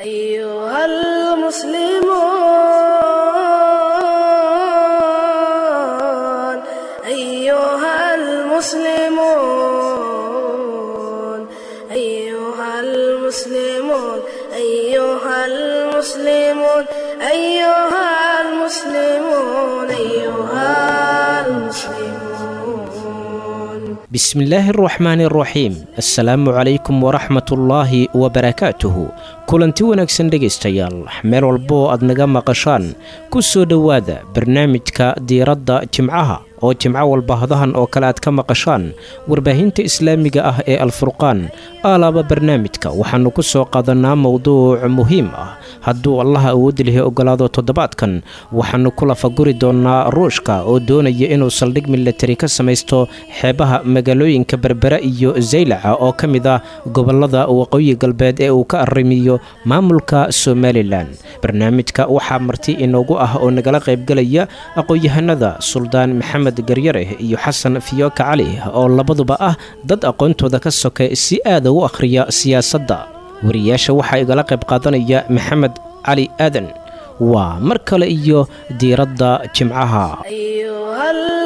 أيها المسلمون أيها المسلمون أيها المسلمون أيها المسلمون أيها المسلمون أيها المسلمون bismillaahi araxmaani araxiim assalaamu calaykum waraxmatullaahi wabarakaatuhu kulanti wanaagsan dhegaystayaal meel walboo aad naga maqashaan ku soo dhowaada barnaamijka diiradda jimcaha oo jimco walba hadahan oo kale aad ka maqashaan warbaahinta islaamiga ah ee alfurqaan aalaaba barnaamijka waxaannu ku soo qaadanaa mowduuc muhiim ah hadduu allaha awoodi lihi ogolaado toddobaadkan waxaannu ku lafaguri doonnaa ruushka oo doonaya inuu saldhig milatari ka samaysto xeebaha magaalooyinka berbera iyo zaylaca oo ka mid ah gobollada waqooyi galbeed ee uu ka arrimiyo maamulka somalilan barnaamijka waxaa marti inoogu ah oo nagala qaybgelaya aqoon-yahanada suldaan maxamed garyare iyo xasan fiyoka cali oo labaduba ah dad aqoontooda ka soka si aada u akhriya siyaasadda wariyaasha waxaa igala qayb qaadanaya maxamed cali aadan waa mar kale iyo diiradda jimcaha أيها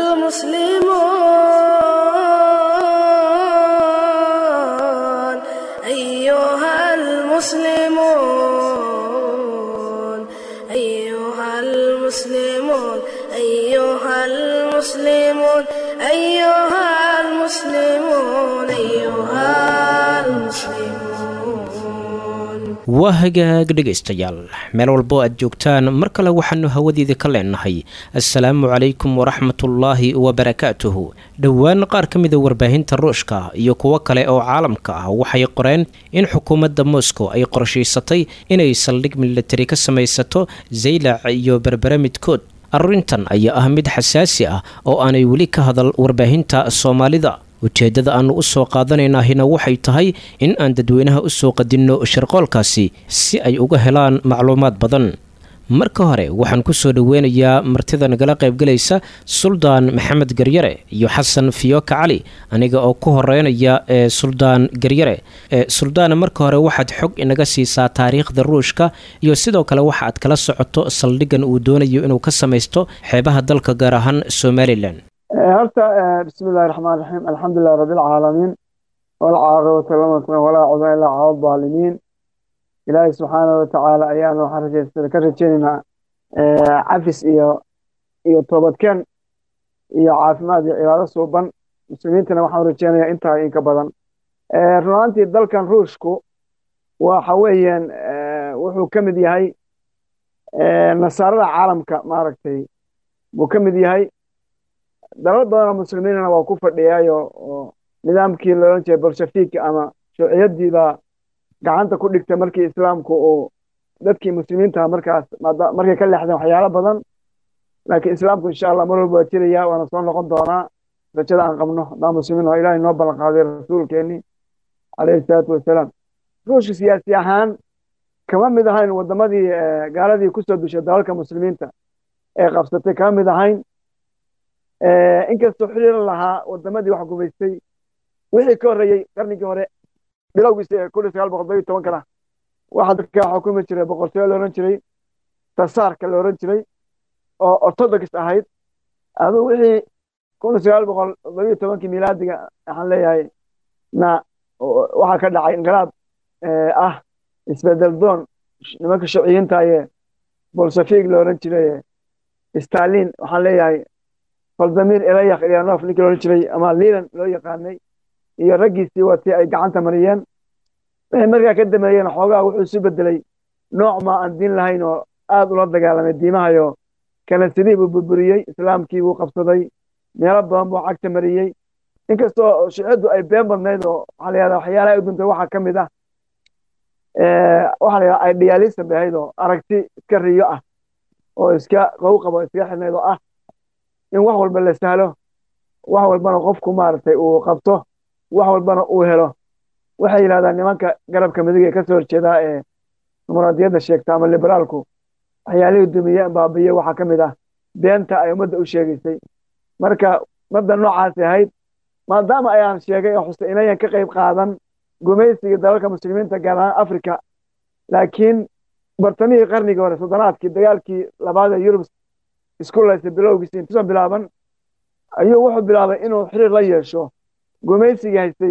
المسلمون أيها المسلمون أيها المسلمون أيها المسلمون أيها المسلمون أيها المسلمون waa hagaag dhegaystayaal meel walbo aad joogtaan mar kale waxaannu hawadiida ka leenahay assalaamu calaykum waraxmatullaahi wabarakaatuhu dhowaan qaar ka mida warbaahinta ruushka iyo kuwo kale oo caalamka ah waxay qoreen in xukuumadda moscow ay qorshaysatay inay saldhig milatari ka samaysato zaylac iyo berbere midkood arrintan ayaa ah mid xasaasi ah oo aanay weli ka hadal warbaahinta soomaalida ujeeddada aannu u soo qaadanaynahina waxay tahay in aan dadweynaha u soo qadinno shirqoolkaasi si ay uga helaan macluumaad badan marka hore waxaan ku soo dhoweynayaa martida nagala qaybgelaysa suldaan maxamed garyare iyo xasan fiyoka cali aniga oo ku horeynaya ee suldaan garyare ee suldaana marka hore waxaad xog inaga siisaa taariikhda ruushka iyo sidoo kale waxa aad kala socoto saldhiggan uu doonayo inuu ka samaysto xeebaha dalka gaar ahaan somalilan horta bismi illahi raxmaan raxiim alxamdulilahi rabbi alcaalamiin walcaaqibatu lama walaa cudwan ilaa cala adaalimiin ilaahay subxaanahu watacaala ayaanu waxaan rajaysta ka rajaynaynaa cafis iyo iyo toobadkeen iyo caafimaad iyo cibaado suuban muslimiintana waxaan rajaynayaa intaa inka badan runaantii dalkan ruushku waxa weeyaan wuxuu ka mid yahay nasaarada caalamka maaragtay buu ka mid yahay dalal badanoo muslimiinana waa ku fadhiyaayo oo nidaamkii loolan jiray bolshafiigka ama shuuciyadii baa gacanta ku dhigtay markii islaamku uu dadkii muslimiintaha markaas markay ka leexdeen waxyaalo badan laakiin islaamku insha allah mar walba waa jiraya waana soo noqon doonaa rajada aan qabno haddaan muslimiin oo ilaahay noo ballan qaaday rasuulkeenii calayhi salaatu wasalaam ruushka siyaasi ahaan kama mid ahayn wadamadii gaaladii kusoo dushay dalalka muslimiinta ee qabsatay kama mid ahayn inkastoo xiriir lahaa wadamadii wax gumaystay wixii ka horreeyey qarnigii hore bilowgiisa kun iyo sagaal boqol todoba iyo tobankana waxaa dadka xukumi jiray boqortooyo la ohan jiray tasaarka la ohan jiray oo orthodox ahayd aduu wixii kun iyo sagaal boqol todoba iyo tobankii milaadiga waxaan leeyahay na waxaa ka dhacay inqilaab ah isbedel doon nimanka shuciyiinta ee bolshafiig la ohan jiray stalin waxaan leeyahay valdamir elayak ilyanov ninkii la ohan jiray ama lilan loo yaqaanay iyo raggiisii watii ay gacanta mariyeen wixii markaa ka dameeyeen xoogaa wuxuu isu bedelay nooc ma aan diin lahayn oo aad ula dagaalamay diimahayo kanasadii buu burburiyey islaamkii buu qabsaday meelo badan buu cagta mariyey inkastoo shuciyaddu ay been badnayd oo waxaa la yahdaa waxyaalaha u duntay waxaa ka mid ah waxaa la yahdaa idealism bay ahayd oo aragti iska riyo ah oo iska qow qabo iska xidhnayd oo ah in wax walba la sahlo wax walbana qofku maaragtay uu qabto wax walbana uu helo waxay yidhahdaan nimanka garabka midig ee kasoo horjeedaa ee dimuqraadiyadda sheegta ama liberaalku waxyaalihii dumiye baabiye waxaa ka mid ah beenta ay ummadda u sheegaysay marka madda noocaasi ahayd maadaama ayaan sheegay oo xusay inayan ka qayb qaadan gumaysigii dalalka muslimiinta gaar ahaan africa laakiin bartamihii qarnigii hore soddonaadkii dagaalkii labaad ee yurub isku laysay bilowgiisi intuusan bilaaban ayuu wuxuu bilaabay inuu xiriir la yeesho gumaysigii haystay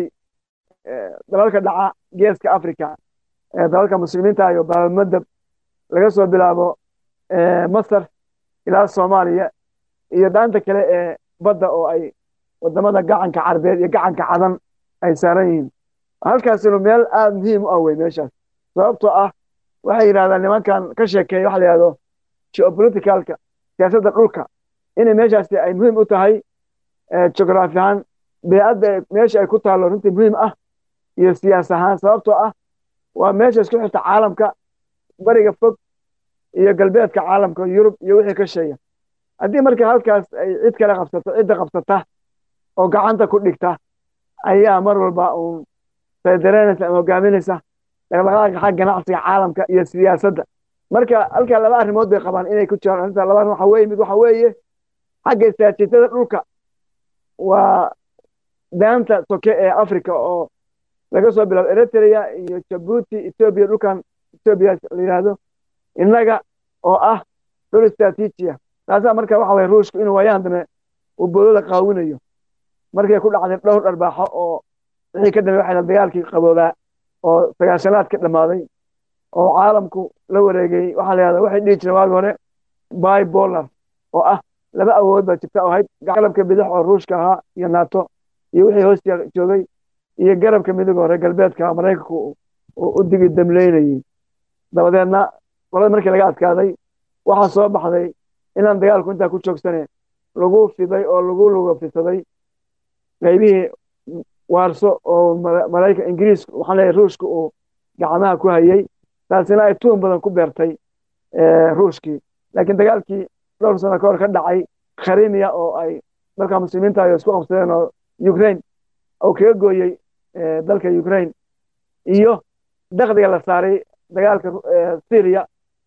dalalka dhaca geeska africa dalalka muslimiinta iyo baabamadab laga soo bilaabo masar ilaa soomaaliya iyo daanta kale ee badda oo ay wadamada gacanka carbeed iyo gacanka cadan ay saaran yihiin halkaasinu meel aada muhiim u ah wey meeshaas sababtoo ah waxay yidhahdaan nimankan ka sheekeeya waxa la yihahdo geopoliticalka siyaasadda dhulka inay meeshaasi ay muhiim u tahay geograafi ahaan beecadda meesha ay ku taallo runtii muhiim ah iyo siyaas ahaan sababtoo ah waa meesha isku xirta caalamka bariga fog iyo galbeedka caalamka yurub iyo wixii ka sheeya haddii marka halkaas ay cid kale qabsato cidda qabsata oo gacanta ku dhigta ayaa mar walba uun saydareynaysa ama hogaaminaysa dhaqdhaqaaqa xag ganacsiga caalamka iyo siyaasadda marka halkaa laba arrimood bay qabaan inay ku jiraan arrinta laba arrin waxa weeye mid waxa weeye xagga istaraatiijiyada dhulka waa daanta soke ee africa oo laga soo bilaabo eritrea iyo jabuuti etoobiya dhulkan etoobiya la yidhaahdo innaga oo ah dhul istaraatiijiya taasaa marka waxa weye ruushku inuu waayaan dambe uu boolada qaawinayo markay ku dhacday dhowr dharbaaxo oo wixii ka dambe waxay dagaalkii qaboobaa oo sagaashanaad ka dhammaaday oo caalamku la wareegay waxaa la yihahda waxay dhihi jireen waagi hore bibolar oo ah laba awood baa jirta oo ahayd garabka bidix oo ruushka ahaa iyo nato iyo wixii hoos joogay iyo garabka midig hore galbeedka maraykanku u digi damleynayey dabadeedna qolada markii laga adkaaday waxaa soo baxday inaan dagaalku intaa ku joogsane lagu fiday oo lagu luga fisaday qaybihii waarso oo maraykan ingiriisku waxaan leeyahay ruushka uu gacmaha ku hayey taasina ay tuun badan ku beertay ruushkii laakiin dagaalkii dhowr sano ka hor ka dhacay kharimiya oo ay dalka muslimiinta ay isku qabsadeen oo ukraine oo kaga gooyey dalka ukraine iyo dakdiga la saaray dagaalka syria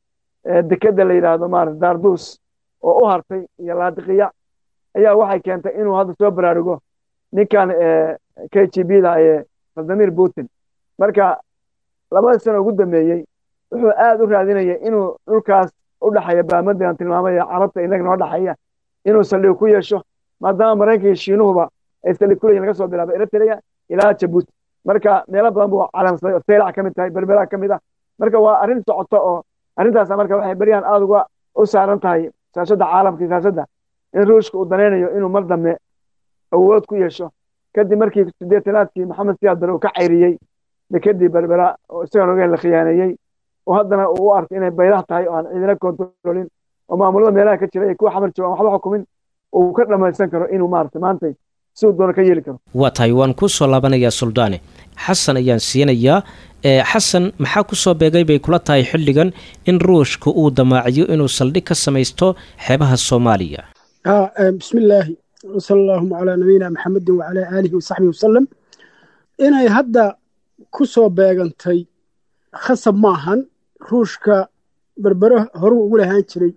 dekeda la yidhaahdo maarata dardus oo u hartay iyo laadiqiya ayaa waxay keentay inuu hadda soo baraarugo ninkan k g b da ee vladimir putin marka labada sano ugu dambeeyey wuxuu aad u raadinayay inuu dhulkaas u dhexeeya baamadian tilmaamay ee carabta inaga noo dhexeeya inuu saldhig ku yeesho maadaama maraykanka iyo shiinuhuba ay saldhig ku leeyihin laga soo bilaabo eritrea ilaa jabuuti marka meelo badan buu calansaday oo seylac ka mid tahay berbera ka mid ah marka waa arrin socoto oo arrintaas marka waxay beryahan aada uga u saaran tahay siyaasada caalamka iyo siyaasadda in ruushka uu danaynayo inuu mar dambe awood ku yeesho kadib markii sideetanaadkii maxamed siyaad bare uu ka cayriyey dekedii berbera oo isagan ogeen la khiyaaneeyey oo haddana uu u arkay inay baylah tahay oo aan ciidina kontrolin oo maamulada meelaha ka jira iyo kuwa xamar jooga aan waxba xukumin uu ka dhamaysan karo inuu maarata maantay si uu doono ka yeeli karo waa tahay waan kuu soo laabanayaa suldaane xasan ayaan siinayaa xasan maxaa ku soo beegay bay kula tahay xilligan in ruushka uu damaaciyo inuu saldhig ka samaysto xeebaha soomaaliya bismi illaahi wsala allaahuma calaa nabiyina maxamedin wacalaa aalihi wasaxbihi wasalam inay hadda ku soo beegantay khasab maahan ruushka berbere horuu ugu lahaan jiray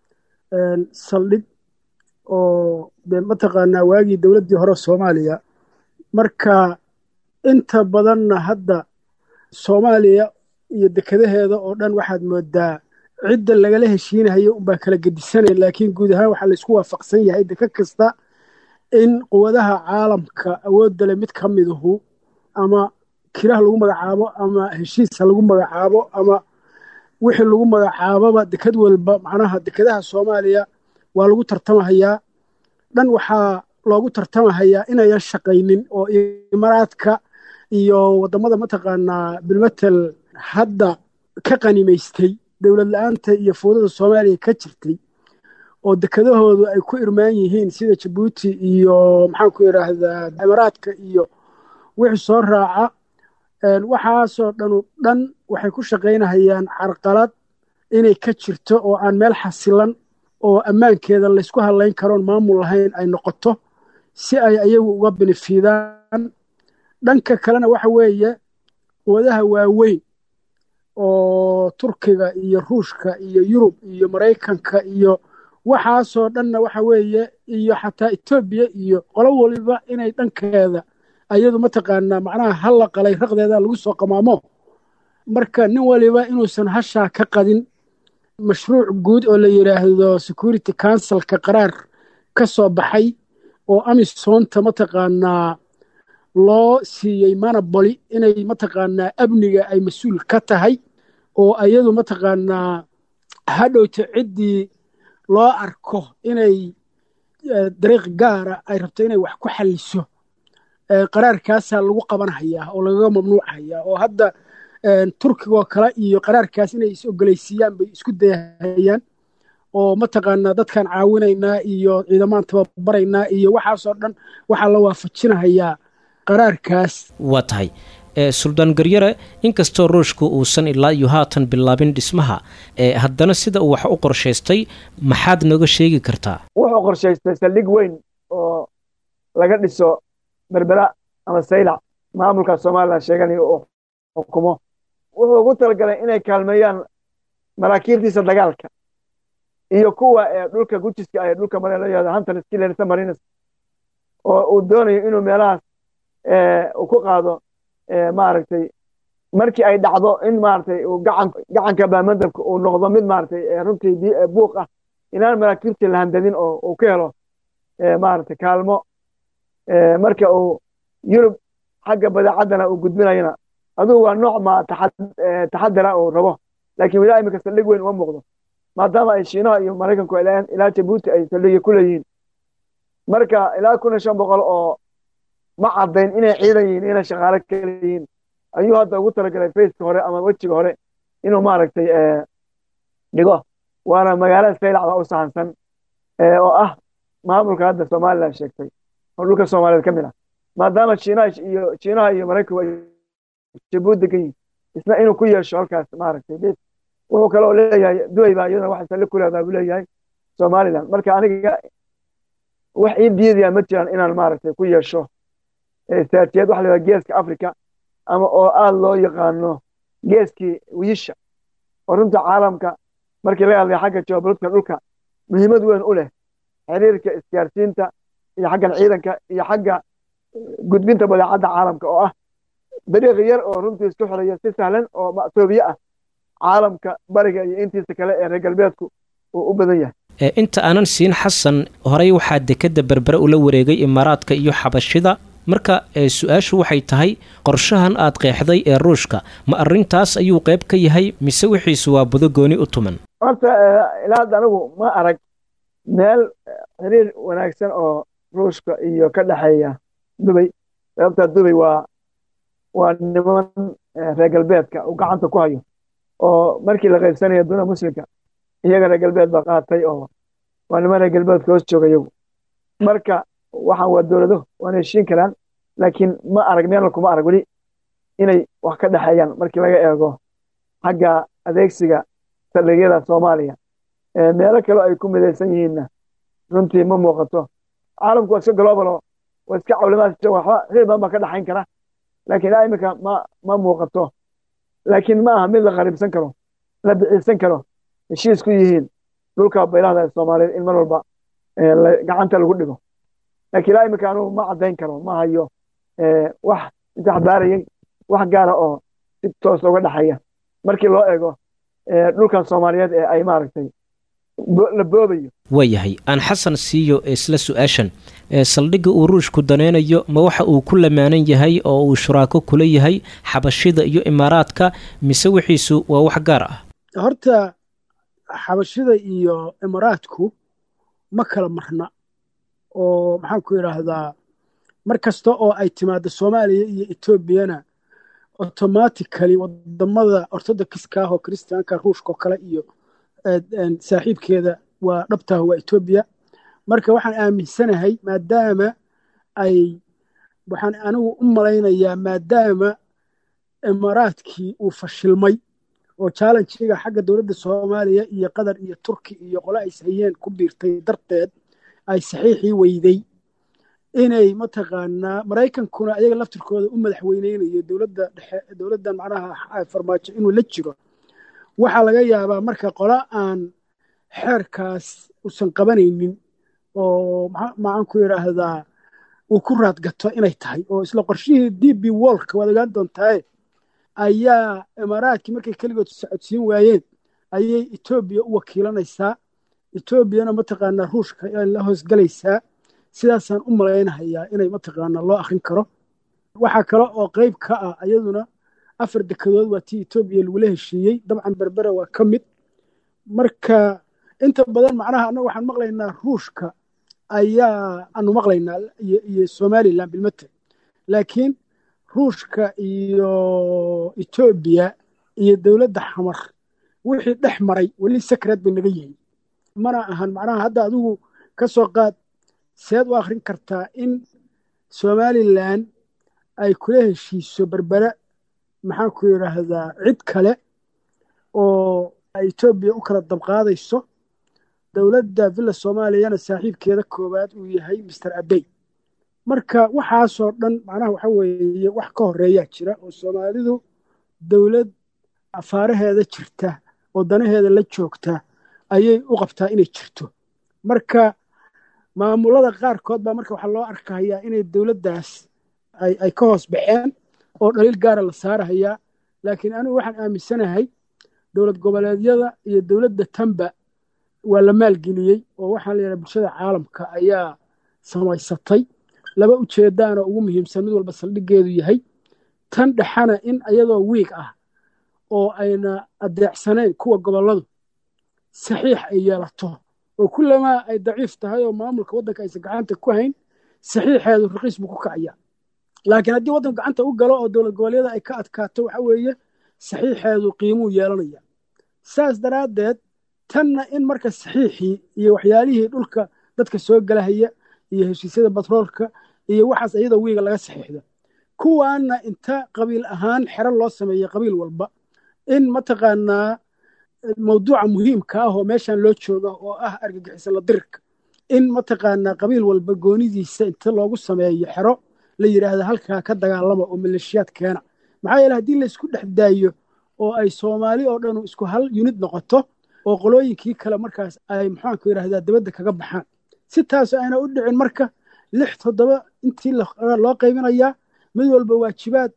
saldhig oo de mataqaanaa waagii dowladdii hore soomaaliya marka inta badanna hadda soomaaliya iyo dekadaheeda oo dhan waxaad moodaa cidda lagala heshiinayo unbaa kala gedisanaya laakiin guud ahaan waxaa laysku waafaqsan yahay deka kasta in quwadaha caalamka awoodda le mid ka miduhu ama kilaha lagu magacaabo ama heshiisa lagu magacaabo ama wixii lagu magacaaboba dekad walba macnaha dekadaha soomaaliya waa lagu tartamahayaa dhan waxaa loogu tartamahayaa inayan shaqaynin oo imaaraadka iyo waddamada mataqaanaa bilmatel hadda ka qanimaystay dowlad la-aanta iyo fowdada soomaaliya ka jirtay oo dekadahoodu ay ku irmaan yihiin sida jabuuti iyo maxaanku idhaahdaa imaaraadka iyo wixii soo raaca waxaasoo dhanu dhan waxay ku shaqaynahayaan carqalad inay ka jirto oo aan meel xasilan oo ammaankeeda laysku hadlayn karoon maamul lahayn ay noqoto si ay ayagu uga benefiidaan dhanka kalena waxa weeye quwadaha waaweyn oo turkiga iyo ruushka iyo yurub iyo maraykanka iyo waxaasoo dhanna waxa weeye iyo xataa etoobiya iyo qolo waliba inay dhankeeda ayadu mataqaanaa macnaha halla qalay raqdeeda lagu soo qamaamo marka nin waliba inuusan hashaa ka qadin mashruuc guud oo la yidhaahdo security councilka qaraar ka soo baxay oo amisonta mataqaanaa loo siiyey manaboli inay mataqaanaa amniga ay mas-uul ka tahay oo ayadu mataqaanaa hadhowta ciddii loo arko inay dariiq gaara ay rabto inay wax ku xalliso qaraarkaasaa lagu qabanhayaa oo lagaga mamnuucayaa oo hadda turkigoo kale iyo qaraarkaas inay is ogolaysiiyaan bay isku dayahayaan oo mataqaanaa dadkaan caawinaynaa iyo ciidamaan tababaraynaa iyo waxaasoo dhan waxaa la waafajinahayaa qaraarkaas waa tahay suldaan garyare inkastoo ruushku uusan ilaa iyo haatan bilaabin dhismaha haddana sida uu wax u qorshaystay maxaad nooga sheegi kartaa wuxuu qorshaystay saldhig weyn oo laga dhiso berbera ama saylac maamulka somalilan sheeganayo oo xukumo wuxuu ugu talagalay inay kaalmeeyaan maraakiibtiisa dagaalka iyo kuwa ee dhulka gujiska ee dhulka mare la yihahdo hunter skillers marines oo uu doonayo inuu meelahaas uu ku qaado maaragtay markii ay dhacdo in maaragtay uu gacan gacanka baamadabka uu noqdo mid maaragtay runtii buuq ah inaan maraakiibtii la handadin oo uu ka helo maaragtay kaalmo marka uu yurub xagga badeecaddana uu gudbinayana adugu waa nooc ma taxadara uu rabo laakiin wilaa imika saldhig weyn uma muuqdo maadaama ay shiinaha iyo maraykanku ay leeyahan ilaa jabuuti ay saldhigya ku leeyihiin marka ilaa kun iyo shan boqol oo ma caddayn inay ciidan yihiin inay shaqaale kale yihiin ayuu hadda ugu talagalay faceka hore ama wejiga hore inuu maaragtay dhigo waana magaalada saylac baa u sahansan oo ah maamulka hadda somalilan sheegtay oo dhulka soomaaliyeed ka mid ah maadaama shiinaha iyo shiinaha iyo maraykanku ay jabuuti degan yihiin isna inuu ku yeesho halkaas maaragtay bes wuxuu kaloo leeyahay duway baa iyadana wax salli ku leedaha buu leeyahay somaliland marka aniga wax ii diidaya ma jiraan inaan maaragtay ku yeesho istraatijiyad waxa la yidhaha geeska africa ama oo aada loo yaqaano geeskii wiisha oo runta caalamka markii laga hadlaya xagga geopolitika dhulka muhiimad weyn u leh xiriirka isgaarsiinta iyo xaggan ciidanka iyo xagga gudbinta badeecadda caalamka oo ah dariiq yar oo runtii isku xiraya si sahlan oo ma'toobiye ah caalamka bariga iyo intiisa kale ee reer galbeedku uu u badan yahay inta aanan siin xasan horey waxaa dekedda berbere ula wareegay imaaraadka iyo xabashida marka su-aashu waxay tahay qorshahan aad qeexday ee ruushka ma arrintaas ayuu qayb ka yahay mise wixiisu waa budo gooni u tuman horta ilaa hadda anigu ma arag meel xiriir wanaagsan oo ruushka iyo ka dhexeeya dubay sababtaa dubay waa waa niman reer galbeedka uu gacanta ku hayo oo markii la qaybsanaya dunida muslimka iyaga reer galbeed baa qaatay oo waa niman reer galbeedka hoos jooga iyagu marka waxaan waa dowlado waana heshiin karaan laakiin ma arag meelna kuma arag weli inay wax ka dhexeeyaan markii laga eego xagga adeegsiga saldhigyada soomaaliya meelo kale ay ku midaysan yihiinna runtii ma muuqato caalamku waa iska globalo waa iska cawlimaad waxba xiriir badan baa ka dhexayn kara laakiin ilaa iminka ma ma muuqato laakiin ma aha mid la qariibsan karo la biciisan karo heshiis ku yihiin dhulka baylahda ee soomaaliyeed in mar walba gacanta lagu dhigo laakiin ilaa iminka anugu ma caddayn karo ma hayo wax isexbaarayay wax gaara oo si toos uga dhexeeya markii loo eego dhulkan soomaaliyeed ee ay maaragtay la boobayo waayahay aan xasan siiyo isla su-aashan saldhigga uu ruushku danaynayo ma waxa uu ku lamaanan yahay oo uu shuraako kula yahay xabashida iyo imaaraadka mise wixiisu waa wax gaar ah horta xabashida iyo imaaraadku ma kala marna oo maxaan ku idhaahdaa mar kasta oo ay timaado soomaaliya iyo etoobiyana automatically wadamada ortodokska ah oo kristiyaanka ruushka oo kale iyo saaxiibkeeda waa dhabtaah waa etoobiya marka waxaan aaminsanahay maadaama ay waxaan anigu u malaynayaa maadaama imaaraadkii uu fashilmay oo challenjiga xagga dowladda soomaaliya iyo qatar iyo turki iyo qole ay hayeen ku biirtay darteed ay saxiixii weyday inay mataqaanaa maraykankuna ayaga laftirkooda u madaxweyneynayo dowladda dhexe dowladdan macnaha farmaajo inuu la jiro waxaa laga yaabaa marka qola aan xeerkaas usan qabanaynin oo maxaan ku idhaahdaa uu ku raadgato inay tahay oo isla qorshihii d b wolka waad ogaan doontaaye ayaa imaaraadkii markay keligood socodsiin waayeen ayay etoobiya u wakiilanaysaa etoobiyana mataqaanaa ruushka ay la hoosgelaysaa sidaasaan u malaynahayaa inay mataqaanaa loo akrin karo waxaa kale oo qayb ka ah ayaduna afar dekedood waa tii etoobiya lagula heshiiyey dabcan berbera waa ka mid marka inta badan macnaha annaga waxaan maqlaynaa ruushka ayaa aanu maqlaynaa iyo somalilan bilmate laakiin ruushka iyo etoobiya iyo dowladda xamar wixii dhex maray weli sakreed bay naga yihiin mana ahan macnaha hadda adigu ka soo qaad seed u akhrin kartaa in somalilan ay kula heshiiso berbere maxaan ku yidhaahdaa cid kale oo etoobiya u kala dabqaadayso dowladda villa soomaaliyana saaxiibkeeda koowaad uu yahay master abey marka waxaasoo dhan macnaha waxa weeye wax ka horeeyaa jira oo soomaalidu dowlad afaaraheeda jirta oo danaheeda la joogta ayay u qabtaa inay jirto marka maamulada qaarkood baa marka waxaa loo arkahayaa inay dowladdaas ay ka hoos baxeen oo dhaliil gaara la saarahayaa laakiin anigu waxaan aaminsanahay dowlad goboleedyada iyo dowladda tamba waa la maalgeliyey oo waxaa la yidhaha bulshada caalamka ayaa samaysatay laba ujeedaana ugu muhiimsan mid walba saldhiggeedu yahay tan dhexana in ayadoo wiig ah oo ayna adeecsanayn kuwa gobolladu saxiix ay yeelato oo kullamaa ay daciif tahay oo maamulka waddanka aysan gacanta ku hayn saxiixeedu raqiis buu ku kacaya laakiin haddii waddanku gacanta u galo oo dowlad goboleedyada ay ka adkaato waxa weeye saxiixeedu qiimuu yeelanaya saas daraaddeed tanna in marka saxiixii iyo waxyaalihii dhulka dadka soo galahaya iyo heshiisyada batroolka iyo waxaas iyadoo wiiga laga saxiixdo kuwaana inta qabiil ahaan xero loo sameeyey qabiil walba in mataqaanaa mawduuca muhiimka ah oo meeshan loo jooga oo ah argagixisa la dirirka in mataqaanaa qabiil walba goonidiisa inta loogu sameeyo xero la yidhaahda halkaa ka dagaalama oo maleeshiyaad keena maxaa yeele haddii laysku dhex daayo oo ay soomaali oo dhanu isku hal yunid noqoto oo qolooyinkii kale markaas ay maxaanku yidhahdaa dabadda kaga baxaan si taas ayna u dhicin marka lix toddoba intii loo qaybinayaa mid walba waajibaad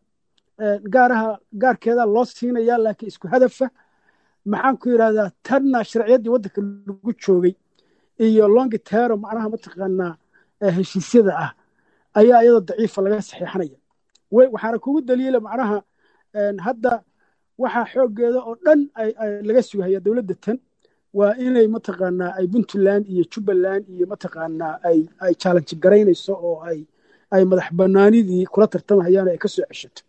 gaaraha gaarkeeda loo siinayaa laakiin isku hadafa maxaanku yidhahdaa tanna sharciyaddii waddanka lagu joogay iyo longi tero macnaha mataqaanaa heshiisyada ah ayaa iyadoo daciifa laga saxiixanaya waxaana kugu daliila macnaha hadda waxaa xooggeeda oo dhan laga sugahaya dowladda tan waa inay mataqaanaa ay puntland iyo jubbaland iyo mataqaanaa ay ay challenge garaynayso oo ay ay madax banaanidii kula tartamahayaan ay ka soo ceshato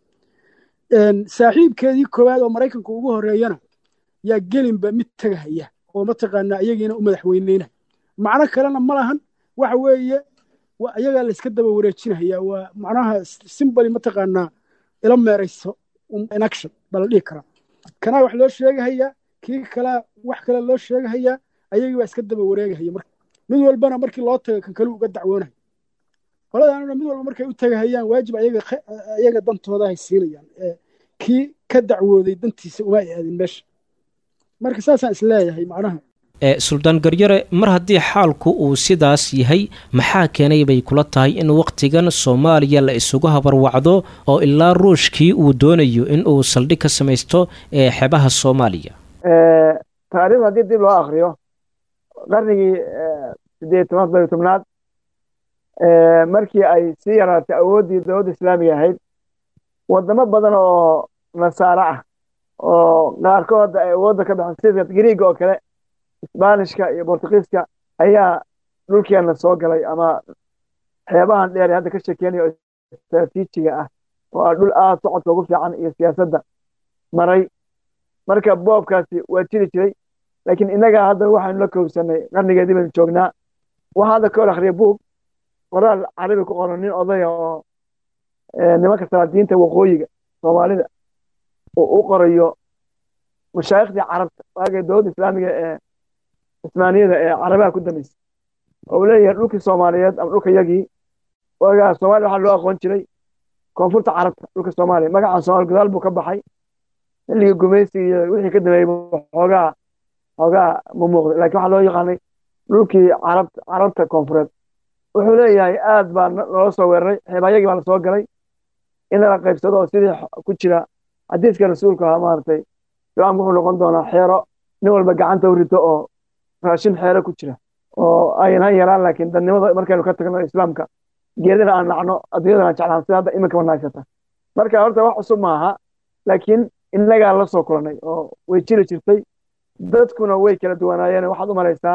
saaxiibkeedii koowaad oo maraykanku ugu horeeyana yaa gelinba mid tegahaya oo mataqaanaa iyagiina u madaxweyneyna macno kalena ma lahan waxa weeye iyagaa la iska daba wareejinahaya waa macnaha simbali mataqaanaa ila meerayso inaction baa la dhihi karaa kanaa wax loo sheegahayaa kii kalaa wax kale loo sheegahayaa ayagii baa iska daba wareegahaya marka mid walbana markii loo tago kan kale uga dacwoonayo qoladaanuna mid walba markay u tagahayaan waajib ayaga dantooda hay siinayaan kii ka dacwooday dantiisa uma ay aadin meesha marka saasaan isleeyahay macnaha suldaan garyare mar haddii xaalku uu sidaas yahay maxaa keenay bay kula tahay in wakhtigan soomaaliya la isugu habarwacdo oo ilaa ruushkii uu doonayo in uu saldhig ka samaysto ee xebaha soomaaliya taariikhda haddii dib loo akriyo qarnigii sideed toban bari tobnaad markii ay sii yaraatay awooddii dowladda islaamiga ahayd wadamo badan oo nasaaro ah oo qaarkood ay awoodda ka baxeen sida griiga oo kale isbaanishka iyo bortugiiska ayaa dhulkeenna soo galay ama xeebahan dheer ee hadda ka sheekeynayo oo istraatiijiga ah oo ah dhul aad socodka ugu fiican iyo siyaasadda maray marka boobkaasi waa jiri jiray laakiin innagaa hadda waxaynu la koobsanay qarnigeedii baynu joognaa waxaa hadda ka hor akhriya buug qoraal carabi ku qoran nin odaya oo nimanka salaadiinta waqooyiga soomaalida uu u qorayo mashaaikhdii carabta waagay dowladda islaamiga ee cismaaniyada ee carabaha ku dambeysay oo uu leeyahay dhulkii soomaaliyeed ama dhulka yagii waagaa soomaaliya waxaa loo aqoon jiray koonfurta carabta dhulka soomaaliya magacaan soomaali gadaal buu ka baxay xilligii gumaysiga iyo wixii ka dambeeyey xoogaa xoogaa ma muuqda lakin waxaa loo yaqaanay dhulkii carabta carabta koonfureed wuxuu leeyahay aad baa noola soo weeraray xeebaayagii baa la soo galay in lala qaybsado oo sidii ku jira xadiiska rasuulka ahaa maaragtay islaamku wuxuu noqon doonaa xeero nin walba gacanta u rito oo raashin xeero ku jira oo ayna yaraan laakiin dadnimada markaynu ka tagno islaamka geedina aan nacno adduunyadana aan jeclaan sida hadda iminka wanaagsata marka horta wax cusub maaha laakiin innagaa la soo kulanay oo way jiri jirtay dadkuna way kala duwanaayeen waxaad u malaysaa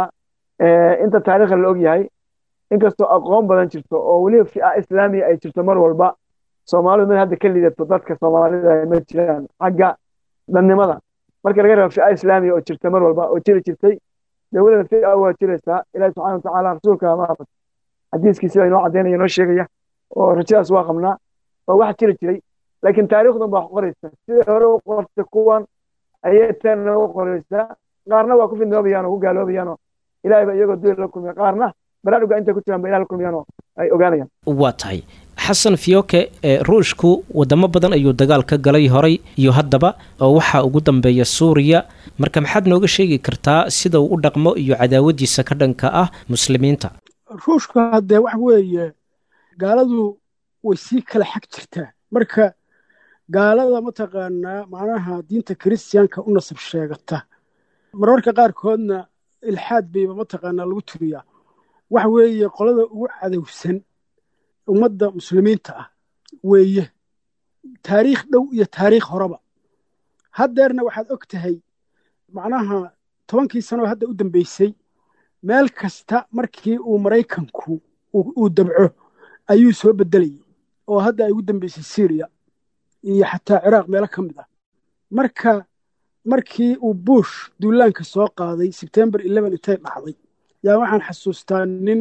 inta taariikhda la og yahay inkastoo aqoon badan jirto oo weliba fi'a islaamiya ay jirto mar walba soomaalidu mid hadda ka liidato dadka soomaalida ma jiraan xagga dadnimada marka laga reebo fi'a islaamiya oo jirta mar walba oo jiri jirtay dee weliba fi'a waa jiraysaa ilaahi subxana watacaala rasuulka maarata xadiiskiisi baa inoo caddaynaya inoo sheegaya oo rajadaas waa qabnaa oo wax jiri jiray laakiin taariikhdan baa qoraysa sidai hore u qortay kuwan ayay tanna u qoraysaa qaarna waa ku fidnoobayaan oo ku gaaloobayaan oo ilaahay baa iyagoo duul la kulmiya qaarna baraaruga intay ku jiraan ba ilaah la kulmiyaan oo ay ogaanayaan waa tahay xasan fiyoke ruushku wadamo badan ayuu dagaal ka galay horay iyo haddaba oo waxaa ugu dambeeya suuriya marka maxaad nooga sheegi kartaa sida uu u dhaqmo iyo cadaawadiisa ka dhanka ah muslimiinta ruushku haddee wax weeye gaaladu way sii kala xag jirtaa marka gaalada mataqaanaa macnaha diinta kiristiyaanka u nasab sheegata mararka qaarkoodna ilxaad bayba mataqaanaa lagu turiyaa waxa weeye qolada ugu cadowsan ummadda muslimiinta ah weeye taariikh dhow iyo taariikh horeba haddeerna waxaad og tahay macnaha tobankii sanoo hadda u dambeysay meel kasta markii uu maraykanku uu dabco ayuu soo beddelayay oo hadda ay ugu dambeysay syriya iyo xataa ciraaq meelo ka mid ah marka markii uu buush duulaanka soo qaaday sebtembar eleven intay dhacday yaa waxaan xasuustaa nin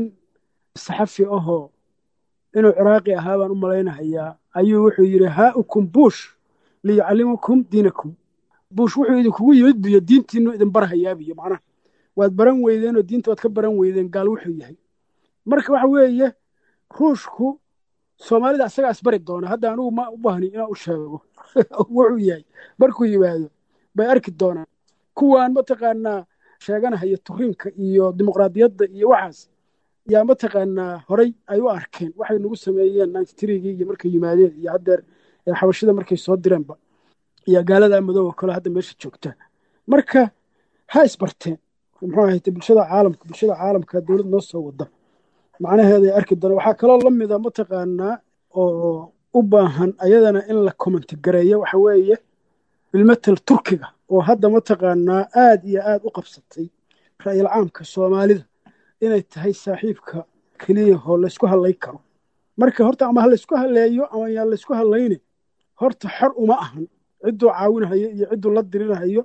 saxafi ahoo inuu ciraaqi ahaa baan u malaynahayaa ayuu wuxuu yidhi haaukum buush liyucallimukum diinakum buush wuxuu idinkugu yimid biyo diintiinu idin barhayaabiyo macnaha waad baran weydeen oo diinta waad ka baran weydeen gaal wuxuu yahay marka waxa weeye ruushku soomaalida asagaa isbari doona hadda anugu ma u baahni inaan u sheego wuxuu yahay markuu yimaado bay arki doonaan kuwaan mataqaanaa sheeganahaya turiinka iyo dimuqraadiyadda iyo waxaas yaa mataqaanaa horay ay u arkeen waxay nagu sameeyeen ninety threegii iyo markay yimaadeen iyo haddeer xabashida markay soo direenba iyo gaaladaa madooba kale hadda meesha joogta marka ha isbarteen muxuu ahayte bulshada caalamka bulshada caalamka dowlad noo soo wada macnaheeda ay arki doona waxaa kaloo la mida mataqaanaa oo u baahan ayadana in la commenti gareeyo waxa weeye bilmetel turkiga oo hadda mataqaanaa aad iyo aad u qabsatay ra'yil caamka soomaalida inay tahay saaxiibka keliya oo laysku hadlay karo marka horta ama ha laysku hadleeyo ama yaan laysku hadlayne horta xor uma ahan cidduu caawinahayo iyo cidduu la dirinahayo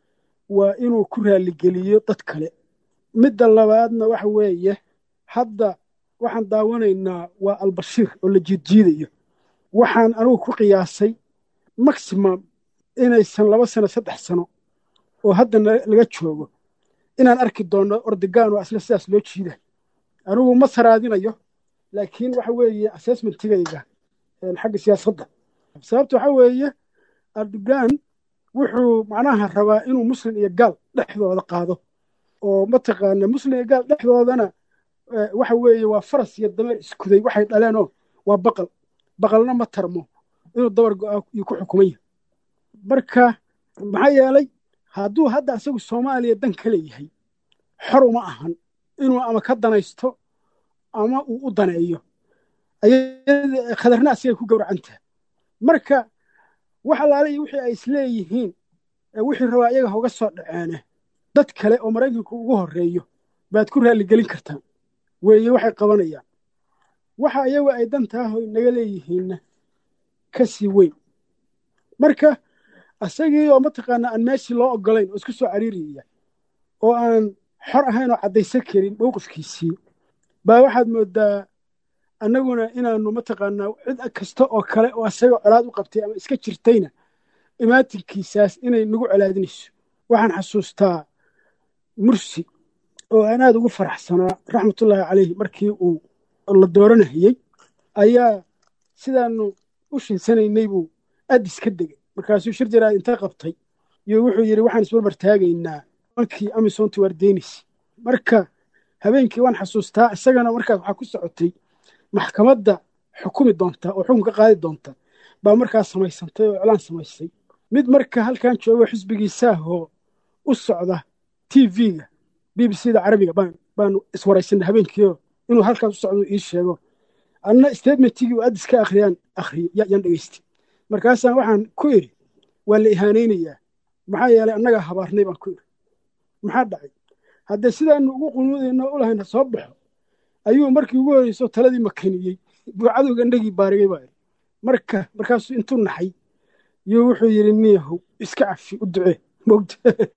waa inuu ku raaligeliyo dad kale midda labaadna waxa weeye hadda waxaan daawanaynaa waa albashiir oo la jiidjiidayo waxaan anigu ku qiyaasay maximum inaysan laba sano saddex sano oo hadda laga joogo inaan arki doonno ordegaan oo asla sidaas loo jiida anigu ma saraadinayo laakiin waxa weeye assessmentigayga xagga siyaasadda sababta waxa weeye erdogan wuxuu macnaha rabaa inuu muslim iyo gaal dhexdooda qaado oo mataqaana muslim iyo gaal dhexdoodana waxa weeye waa faras iyo dameer iskuday waxay dhaleenoo waa baqal baqalna ma tarmo inuu dabar go-aa iyo ku xukumaya marka maxaa yeelay hadduu hadda asagu soomaaliya dan ka leeyahay xor uma ahan inuu ama ka danaysto ama uu u daneeyo khadarna asigay ku gowracantaha marka wax alaale iyo wixii ay isleeyihiin wixii rabaa iyaga hoga soo dhaceene dad kale oo maraykanku ugu horreeyo baad ku raalligelin kartaan weeye waxay qabanayaan waxa iyagu ay dantaahoy naga leeyihiinna ka sii weyn marka asagii oo mataqaanaa aan meeshii loo oggolayn oo isku soo cariiriyaya oo aan xor ahayn oo caddaysan karin mowqifkiisii baa waxaad mooddaa annaguna inaannu mataqaanaa cid kasta oo kale oo asaga colaad u qabtay ama iska jirtayna imaatinkiisaas inay nagu colaadinayso waxaan xasuustaa mursi oo aan aad ugu faraxsanaa raxmatullaahi calayhi markii uu la dooranahayey ayaa sidaannu u shinsanaynay buu addis ka degay markaasuu shir jaraad inta qabtay iyo wuxuu yidhi waxaan isbarbar taagaynaa mankii amisonti waardenis marka habeenkii waan xasuustaa isagana markaas waxaa ku socotay maxkamadda xukumi doonta oo xukun ka qaadi doonta baa markaas samaysantay oo iclaan samaysay mid marka halkan joogo xisbigiisaahoo u socda t v-ga b b c da carabiga baan baanu iswaraysanay habeenkiio inuu halkaas u socdo ii sheego anna statementigii u addis ka akhriyaan akhriyo yaan dhegaystay markaasaan waxaan ku idhi waa la ihaanaynayaa maxaa yeelay annagaa habaarnay baan ku idhi maxaa dhacay haddee sidaanu ugu qunuudayno u lahayna soo baxo ayuu markii ugu horeyso taladii makaniyey buu cadowga indhagii baarigay baa idhi marka markaasuu intuu naxay yuu wuxuu yidhi niyahow iska cafi u ducee mogta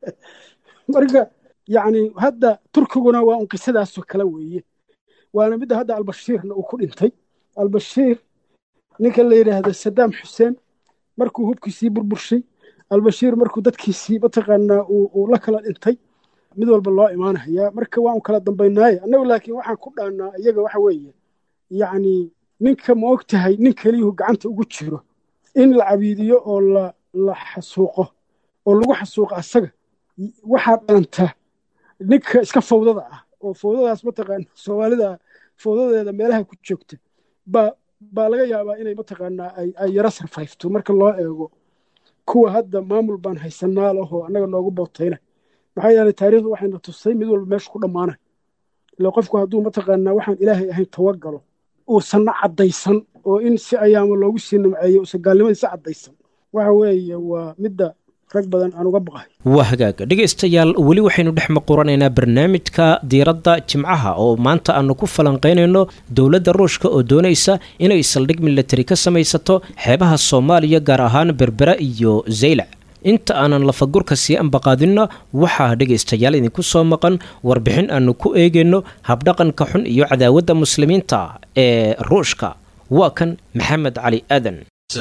marka yacni hadda turkiguna waa un qisadaasoo kale weeye waana midda hadda albashiirna uu ku dhintay albashiir ninka la yidhaahdo sadaam xuseen markuu hubkiisii burburshay albashiir markuu dadkiisii mataqaanaa uu la kala dhintay mid walba loo imaanayaa marka waan kala dambaynaaye annagu laakiin waxaan ku dhaannaa iyaga waxa weeye yacni ninka ma og tahay nin keliyuhu gacanta ugu jiro in la cabiidiyo oo la la xasuuqo oo lagu xasuuqo asaga waxaa dhalanta ninka iska fawdada ah oo fawdadaas mataqaana soomaalida fawdadeeda meelaha ku joogta baa baa laga yaabaa inay mataqaanaa ay yaro sarfayfto marka loo eego kuwa hadda maamul baan haysanaa lahoo annaga noogu bootayna maxaa yeelay taariikhdu waxayna tusay mid walba meesha ku dhammaanay ila qofku hadduu mataqaanaa waxaan ilaahay ahayn tawagalo uusanna caddaysan oo in si ayaama loogu sii nimceeyo uusan gaalnimadiisa caddaysan waxa weeye waa midda rag badan aan uga baqahay waa hagaag dhegaystayaal weli waxaynu dhex maquranaynaa barnaamijka diiradda jimcaha oo maanta aanu ku falanqaynayno dowladda ruushka oo doonaysa inay saldhig milatari ka samaysato xeebaha soomaaliya gaar ahaan berbera iyo zaylac inta aanan lafagurka sii ambaqaadinna waxaa dhegaystayaal idinku soo maqan warbixin aanu ku eegayno habdhaqanka xun iyo cadaawadda muslimiinta ee ruushka waa kan maxamed cali aadan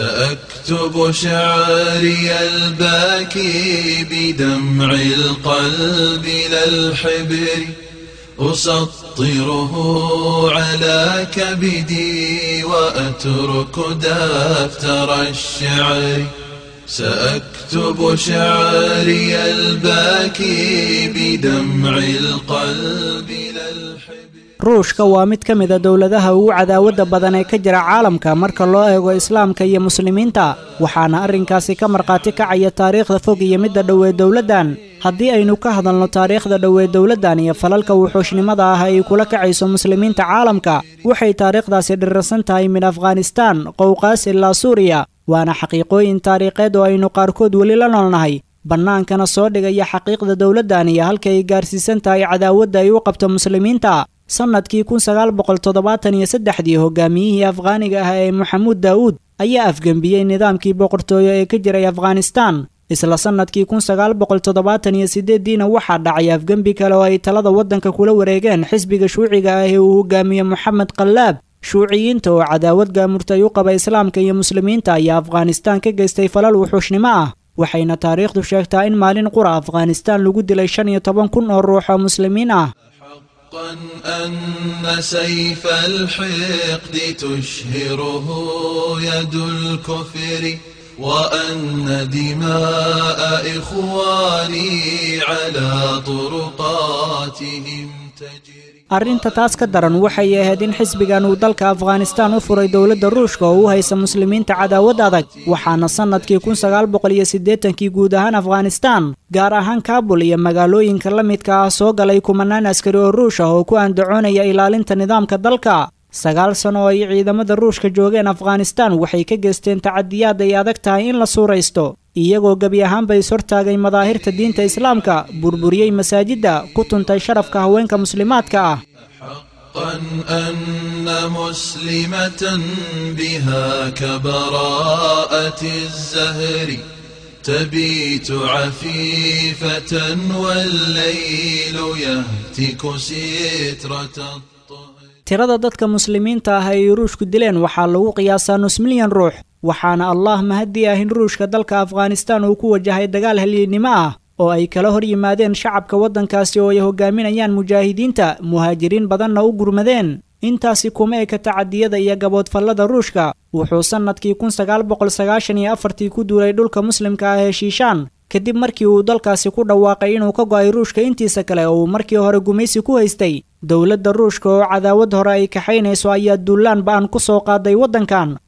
سأكتب شعري الباكي بدمع القلب لا الحبر أسطره على كبدي وأترك دفتر الشعر سأكتب شعري الباكي بدمع القلب لا الحبر ruushka waa mid ka mida dowladaha ugu cadaawadda badan ee ka jira caalamka marka loo eego islaamka iyo muslimiinta waxaana arrinkaasi ka markhaati kacaya taariikhda fog iyo midda dhowee dowladdan haddii aynu ka hadalno taariikhda dhowee dowladdan iyo falalka wuxuushnimada ah ay kula kacayso muslimiinta caalamka waxay taariikhdaasi dhirirsan tahay min afghanistaan qowqaas ilaa suuriya waana xaqiiqooyin taariikheed oo aynu qaarkood weli la noolnahay bannaankana soo dhigaya xaqiiqda dowladdan iyo halka ay gaarsiisan tahay cadaawadda ay u qabto muslimiinta sannadkii kun sagaal boqol toddobaatan iyo saddexdii hogaamiyihii afghaaniga ah ee maxamuud daa'uud ayaa afgembiyey nidaamkii boqortooyo ee ka jiray afghanistaan isla sannadkii kun sagaal boqol toddobaatan iyo siddeeddiina waxaa dhacay afgembi kale oo ay talada waddanka kula wareegeen xisbiga shuuciga ah ee uu hogaamiye moxamed qallaab shuuciyiinta oo cadaawad gaamurtay u qaba islaamka iyo muslimiinta ayaa afghanistaan ka geystay falal wuxuushnimo ah waxayna taariikhdu sheegtaa in maalin qura afghanistaan lagu dilay shan iyo toban kun oo ruux oo muslimiin ah حقا أن سيف الحقد تشهره يد الكفر وأن دماء إخواني على طرقاتهم تجري arrinta taas ka daran waxay ahayd in xisbigan uu dalka afghanistaan u furay dowladda ruushka oo u haysa muslimiinta cadaawad adag waxaana sannadkii kun sagaal boqol iyo siddeetankii guud ahaan afghanistaan gaar ahaan kaabul iyo magaalooyinka la midka ah soo galay kumanaan askari oo ruush ah oo ku andacoonaya ilaalinta nidaamka dalka sagaal sano oo ay ciidamada ruushka joogeen afghanistaan waxay ka geysteen tacadiyaad ay adag tahay in la suuraysto iyagoo gebi ahaanba is hortaagay madaahirta diinta islaamka burburiyey masaajidda ku tuntay sharafka haweenka muslimaadka ah حقا أن مسلمة بها كبراءة الزهر تبيت عفيفة والليل يهتك سترة الطهر tirada dadka muslimiinta ah ay ruushku dileen waxaa lagu qiyaasaa nus milyan ruux waxaana allah mahadii ah in ruushka dalka afghanistaan uu ku wajahay dagaal halyeennimo ah oo ay kala hor yimaadeen shacabka waddankaasi oo ay hogaaminayaan mujaahidiinta muhaajiriin badanna u gurmadeen intaasi kuma eka tacadiyada iyo gaboodfallada ruushka wuxuu sannadkii kun sagaal boqol sagaashan iyo afartii ku duulay dhulka muslimka ah ee shiishaan kadib markii uu dalkaasi ku dhawaaqay inuu ka go'ay ruushka intiisa kale oo uu markii hore gumaysi ku haystay dowladda ruushka oo cadaawad hore ay kaxaynayso ayaa duulaan ba'an ku soo qaaday waddankan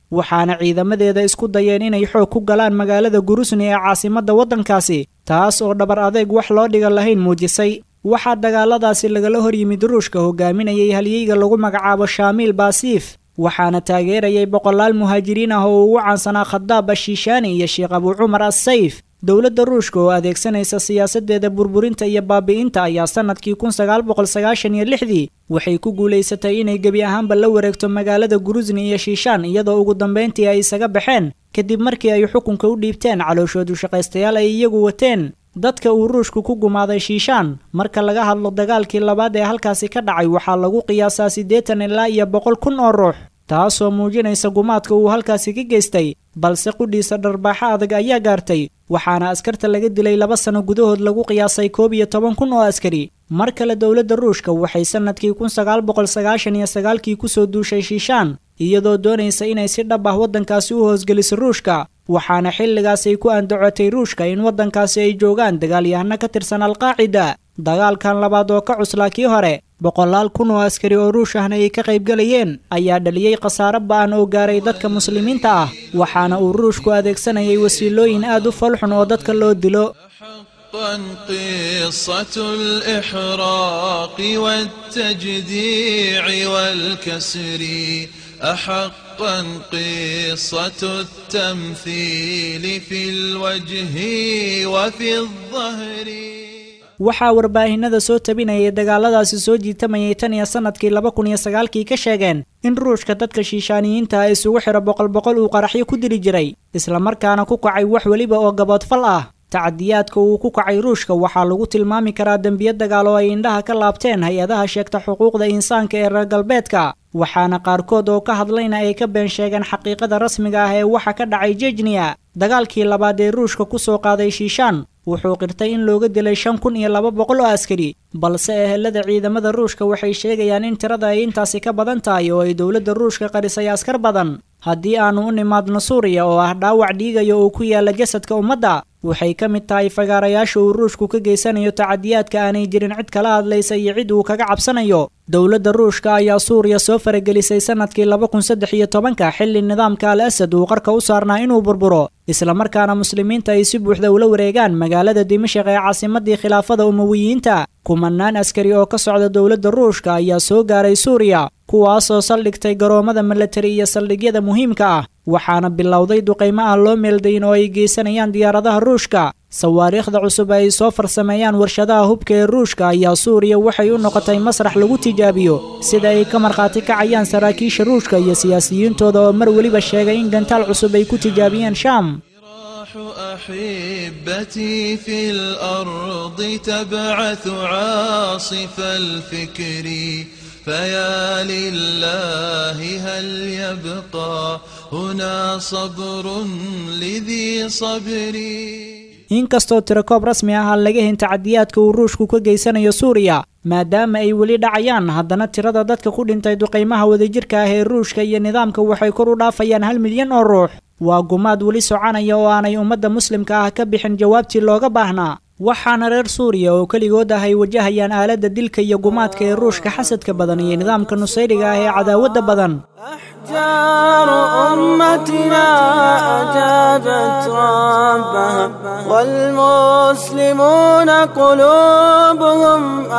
waxaana ciidamadeeda isku dayeen inay xoog ku galaan magaalada gurusni ee caasimadda waddankaasi taas oo dhabar adeeg wax loo dhiga lahayn muujisay waxaa dagaaladaasi lagala hor yimid ruushka hogaaminayay halyeyga lagu magacaabo shaamiil baasiif waxaana taageerayay boqolaal muhaajiriin ah oo ugu caansanaa khadaab ashiishaani iyo sheekh abuu cumar assayf dowladda ruushka oo adeegsanaysa siyaasadeeda burburinta iyo baabi'inta ayaa sannadkii kun sagaal boqol sagaashan iyo lixdii waxay ku guulaysatay inay gebi ahaanba la wareegto magaalada gurusni iyo shiishaan iyadoo ugu dambayntii ay isaga baxeen kadib markii ay xukunka u dhiibteen calooshoodu shaqaystayaal ay iyagu wateen dadka uu ruushku ku gumaaday shiishaan marka laga hadlo dagaalkii labaad ee halkaasi ka dhacay waxaa lagu qiyaasaa siddeetan ilaa iyo boqol kun oo ruux taasoo muujinaysa gumaadka uu halkaasi ka geystay balse qudhiisa dharbaaxo adag ayaa gaartay waxaana askarta laga dilay laba sano gudahood lagu qiyaasay koob iyo toban kun oo askari mar kale dowladda ruushka waxay sannadkii kun sagaal boqol sagaashan iyo sagaalkii kusoo duushay shiishaan iyadoo doonaysa inay si dhab ah waddankaasi u hoosgeliso ruushka waxaana xilligaas ay ku andacotay ruushka in waddankaasi ay joogaan dagaalyahano ka tirsan alqaacida dagaalkan labaad oo ka cuslaa kii hore boqolaal kun oo askari oo ruush ahna ay ka qaybgalayeen ayaa dhaliyey khasaaro ba'an oo gaaray dadka muslimiinta ah waxaana uu ruushku adeegsanayay wasiilooyin aad u falxun oo dadka loo dilo حقا قصة الإحراق والتجديع والكسر أحقا قصة التمثيل في الوجه وفي الظهر waxaa warbaahinada soo tabinayay dagaaladaasi soo jiitamayay tan iyo sannadkii laba kun iyo sagaalkii ka sheegeen in ruushka dadka shiishaaniyiinta ah isugu xidho boqol boqol uu qaraxyo ku dili jiray islamarkaana ku kacay wax weliba oo gaboodfal ah tacadiyaadka uu ku kacay ruushka waxaa lagu tilmaami karaa dembiyo dagaal oo ay indhaha ka laabteen hay-adaha sheegta xuquuqda insaanka ee reer galbeedka waxaana qaarkood oo ka hadlayna ay ka been sheegeen xaqiiqada rasmiga ah ee waxa ka dhacay jejniya dagaalkii labaad ee ruushka ku soo qaaday shiishaan wuxuu qirtay in looga dilay shan kun iyo laba boqol oo askari balse ehelada ciidamada ruushka waxay sheegayaan in tirada ay intaasi ka badan tahay oo ay dowladda ruushka qarisay askar badan haddii aanu u nimaadno suuriya oo ah dhaawac dhiigaya oo ku yaala jasadka ummadda waxay ka mid tahay fagaarayaasha uu ruushku ka geysanayo tacadiyaadka aanay jirin cid kala hadlaysa iyo cid uu kaga cabsanayo dowladda ruushka ayaa suuriya soo faragelisay sannadkii laba kun saddex iyo tobanka xilli nidaamka al asad uu qarka u saarnaa inuu burburo islamarkaana muslimiinta ay si buuxda ula wareegaan magaalada dimashik ee caasimadii khilaafada umawiyiinta kumanaan askari oo ka socda dowladda ruushka ayaa soo gaaray suuriya kuwaasoo saldhigtay garoomada milatari iyo saldhigyada muhiimka ah waxaana bilowday duqaymo aan loo meeldayn oo ay geysanayaan diyaaradaha ruushka sawaariikhda cusub ay soo farsameeyaan warshadaha hubka ee ruushka ayaa suuriya waxay u noqotay masrax lagu tijaabiyo sida ay ka markhaati kacayaan saraakiisha ruushka iyo siyaasiyiintooda oo mar weliba sheegay in gantaal cusub ay ku tijaabiyeen shaam أحبتي في الأرض تبعث عاصف الفكر فيا لله هل يبقى هنا صبر لذي صبري inkastoo tirakoob rasmi ah aan laga hin tacadiyaadka uu ruushku ka geysanayo suuriya maadaama ay weli dhacayaan haddana tirada dadka ku dhintay duqaymaha wadajirka ah ee ruushka iyo nidaamka waxay kor u dhaafayaan hal milyan oo ruux waa gumaad weli soconaya oo aanay ummadda muslimka ah ka bixin jawaabtii looga baahnaa waxaana reer suuriya oo keligood ah ay wajahayaan aaladda dilka iyo gumaadka ee ruushka xasadka badan iyo nidaamka nusayriga ah ee cadaawadda badan أحجار أمتنا أجابت ربها والمسلمون قلوبهم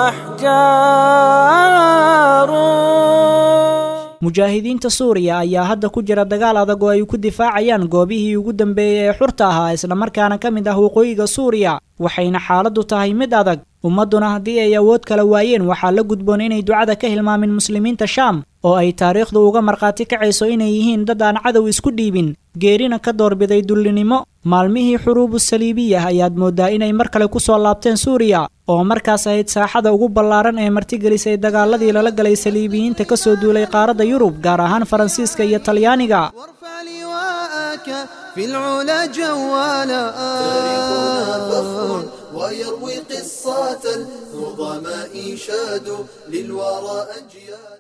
أحجار mujaahidiinta suuriya ayaa hadda ku jira dagaal adag oo ay ku difaacayaan goobihii ugu dambeeyey ee xurta ahaa islamarkaana ka mid ah waqooyiga suuriya waxayna xaaladdu tahay mid adag ummadduna haddii ay awood kala waayeen waxaa la gudboon inay ducada ka hilmaamin muslimiinta shaam oo ay taariikhdu uga markhaati kacayso inay yihiin dad aan cadow isku dhiibin geerina ka doorbiday dullinimo maalmihii xuruubu saliibiyah ayaad mooddaa inay mar kale ku soo laabteen suuriya oo markaas ahayd saaxada ugu ballaaran ee martigelisay dagaaladii lala galay saliibiyiinta ka soo duulay qaaradda yurub gaar ahaan faransiiska iyo talyaaniga وارفع لواءك في العلا جوالا تاريخنا فخر ويروي قصة النظماء شادوا للورى أجيالا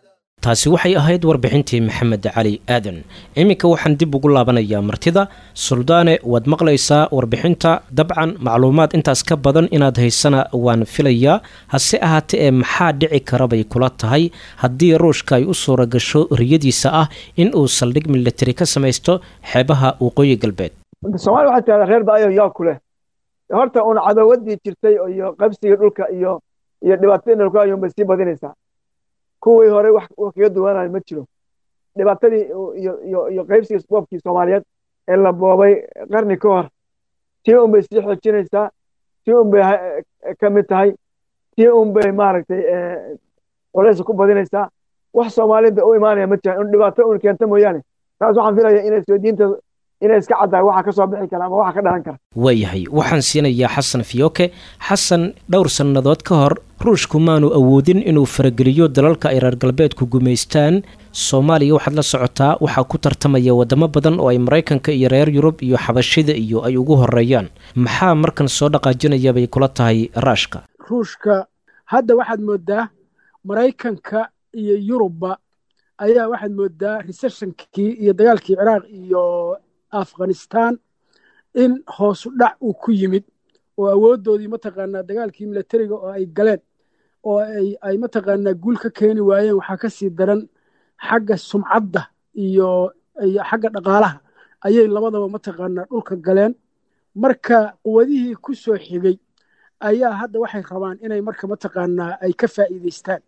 taasi waxay ahayd warbixintii maxamed cali aadan iminka waxaan dib ugu laabanayaa martida suldaane waad maqlaysaa warbixinta dabcan macluumaad intaas ka badan inaad haysana waan filayaa hase ahaatee ee maxaa dhici kara bay kula tahay haddii ruushka ay u suura gasho riyadiisa ah in uu saldhig militari ka samaysto xeebaha waqooyi galbeed soomaaliya waxay tahdaa reer baayo yaa ku leh horta uun cadawadii jirtay iyo qabsigii dhulka iyo iyo dhibaatadii dhulka ayuun bay sii badinaysaa kuwii hore wax kaga duwanayo ma jiro dhibaatadii iyo qaybsigii boobkii soomaaliyeed ee la boobay qarni ka hor tii un bay sii xoojinaysaa tii un bay ka mid tahay tii un bay maaragtay culays ku badinaysaa wax soomaaliyada u imaanaya ma jiraan in dhibaato un keenta mooyaane taas waxaan filaya inay soo diinta inay iska caddahay waxa ka soo bixi kara ama waxa ka dhalan kara waayahay waxaan siinayaa xasan fiyoke xasan dhowr sannadood ka hor ruushku maanu awoodin inuu farageliyo dalalka ay reer galbeedku gumaystaan soomaaliya waxaad la socotaa waxaa ku tartamaya wadamo badan oo ay maraykanka iyo reer yurub iyo xabashida iyo ay ugu horeeyaan maxaa markan soo dhaqaajinaya bay kula tahay raashka ruushka hadda waxaad moodaa maraykanka iyo yurubba ayaa waxaad moodaa recessionkii iyo dagaalkii ciraaq iyo afghanistan in hoosu dhac uu ku yimid oo awooddoodii mataqaanaa dagaalkii milatariga oo ay galeen oo ay mataqaanaa guul ka keeni waayeen waxaa ka sii daran xagga sumcadda iyo xagga dhaqaalaha ayay labadaba mataqaanaa dhulka galeen marka quwadihii ku soo xigay ayaa hadda waxay rabaan inay marka mataqaanaa ay ka faa'iidaystaan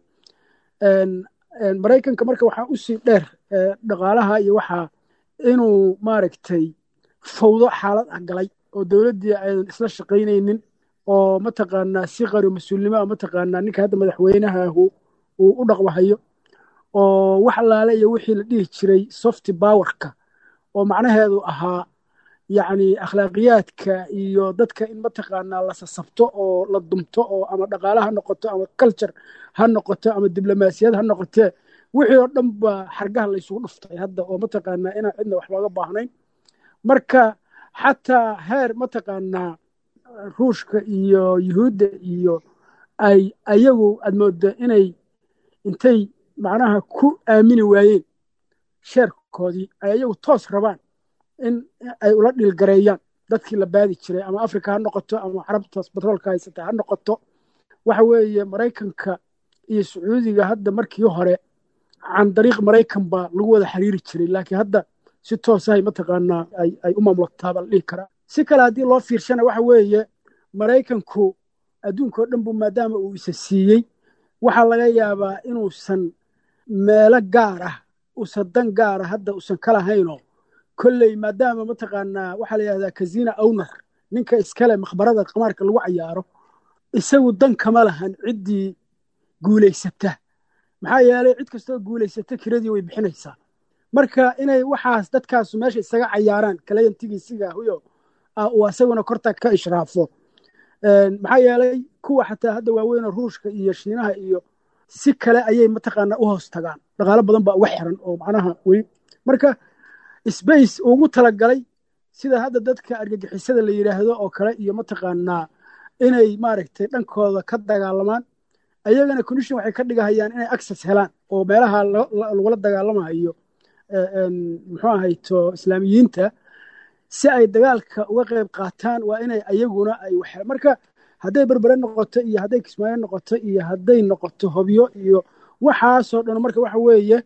maraykanka marka waxaa usii dheer dhaqaalaha iyo waxaa inuu maaragtay fawdo xaalad ah galay oo dowladdii aydan isla shaqaynaynin oo mataqaanaa si qari mas-uulnimoa mataqaanaa ninka hadda madaxweynahahu uu u dhaqmahayo oo wax allaale iyo wixii la dhihi jiray softy powerka oo macnaheedu ahaa yacni akhlaaqiyaadka iyo dadka in mataqaanaa la sasabto oo la dumto oo ama dhaqaale ha noqoto ama culture ha noqoto ama diblomaasiyad ha noqotee wixii oo dhan baa xargaha laysugu dhuftay hadda oo mataqaanaa inaan cidna wax looga baahnayn marka xataa heer mataqaanaa ruushka iyo yuhuudda iyo ay ayagu aad mooda inay intay macnaha ku aamini waayeen sheerkoodii ay ayagu toos rabaan in ay ula dhiilgareeyaan dadkii la baadi jiray ama africa ha noqoto ama carabtaas batroolka haysata ha noqoto waxa weeye maraykanka iyo sacuudiga hadda markii hore can dariiq maraykan baa lagu wada xiriiri jiray laakiin hadda si toosahay mataqaanaa ay u maamulataaba la dhihi karaa si kale haddii loo fiirshana waxa weeye maraykanku adduunka oo dhan bu maadaama uu isa siiyey waxaa laga yaabaa inuusan meelo gaar ah usan dan gaara hadda usan ka lahaynoo kolley maadaama mataqaanaa waxaa la yidhahdaa kazina owner ninka iskale makhbarada qamaarka lagu cayaaro isagu dan kama lahan ciddii guulaysata maxaa yeelay cid kastoo guulaysata kiradii way bixinaysaa marka inay waxaas dadkaasu meesha isaga cayaaraan kalayantigiisigahuyo uu asaguna korta ka ishraafo maxaa yeelay kuwa xataa hadda waaweynoo ruushka iyo shiinaha iyo si kale ayay mataqaanaa u hoos tagaan dhaqaalo badan baa uga xiran oo macnaha weli marka sbace ugu talagalay sida hadda dadka argagixisada la yidhaahdo oo kale iyo mataqaanaa inay maaragtay dhankooda ka dagaalamaan ayagana condition waxay ka dhigahayaan inay access helaan oo meelaha lagula dagaalamayo muxuu ahayto islaamiyiinta si ay dagaalka uga qayb qaataan waa inay ayaguna ay wax marka hadday berbere noqoto iyo hadday kismaayo noqoto iyo hadday noqoto hobyo iyo waxaasoo dhan marka waxa weeye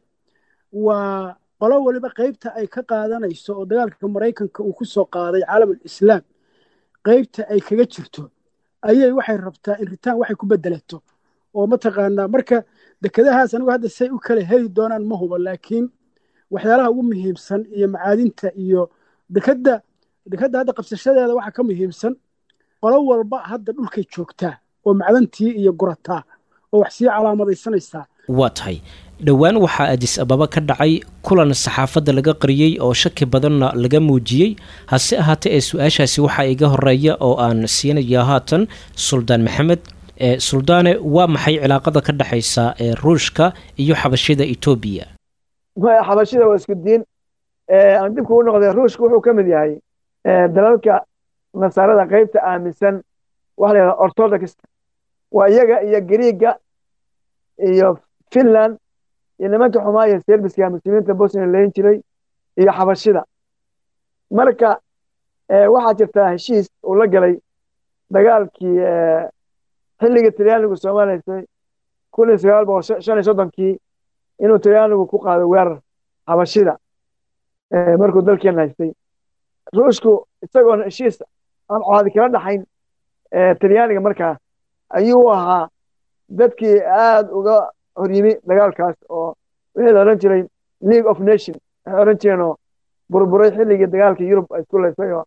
waa qolo waliba qaybta ay ka qaadanayso oo dagaalka maraykanka uu ku soo qaaday caalamul islaam qaybta ay kaga jirto ayay waxay rabtaa in ritaan waxay ku bedelato oo mataqaanaa marka dekedahaas anigu hadda say u kala heli doonaan ma huba laakiin waxyaalaha ugu muhiimsan iyo macaadinta iyo dekadda dekadda hadda qabsashadeeda waxaa ka muhiimsan qolo walba hadda dhulkay joogtaa oo macdantii iyo gurataa oo wax sii calaamadaysanaysaa waa tahay dhowaan waxaa adis ababa ka dhacay kulan saxaafadda laga qariyey oo shaki badanna laga muujiyey hase ahaatee ee su-aashaasi waxaa iga horeeya oo aan siinaya haatan suldaan maxamed suldaane waa maxay cilaaqada ka dhexaysa ee ruushka iyo xabashida etoobiya xabashida waa isku diin aan dibku u noqday ruushka wuxuu ka mid yahay dalalka nasaarada qaybta aaminsan waxa la yidhahda orthodox waa iyaga iyo griiga iyo finland iyo nimanka xumaaya serbiska muslimiinta bosnia layn jiray iyo xabashida marka waxaa jirtaa heshiis uu la galay dagaalkii xilligii talyaanigu soomaaliyaysay kun iyo sagaal boqol shan iyo soddonkii inuu talyaanigu ku qaado weerar xabashida markuu dalkeena haystay ruushku isagoon heshiis aan caadi kala dhaxayn talyaaniga markaa ayuu ahaa dadkii aad uga horyimi dagaalkaas oo wixii la odhan jiray league of nation waxay odhan jireen oo burburay xilligii dagaalka yurub ay isku laysay oo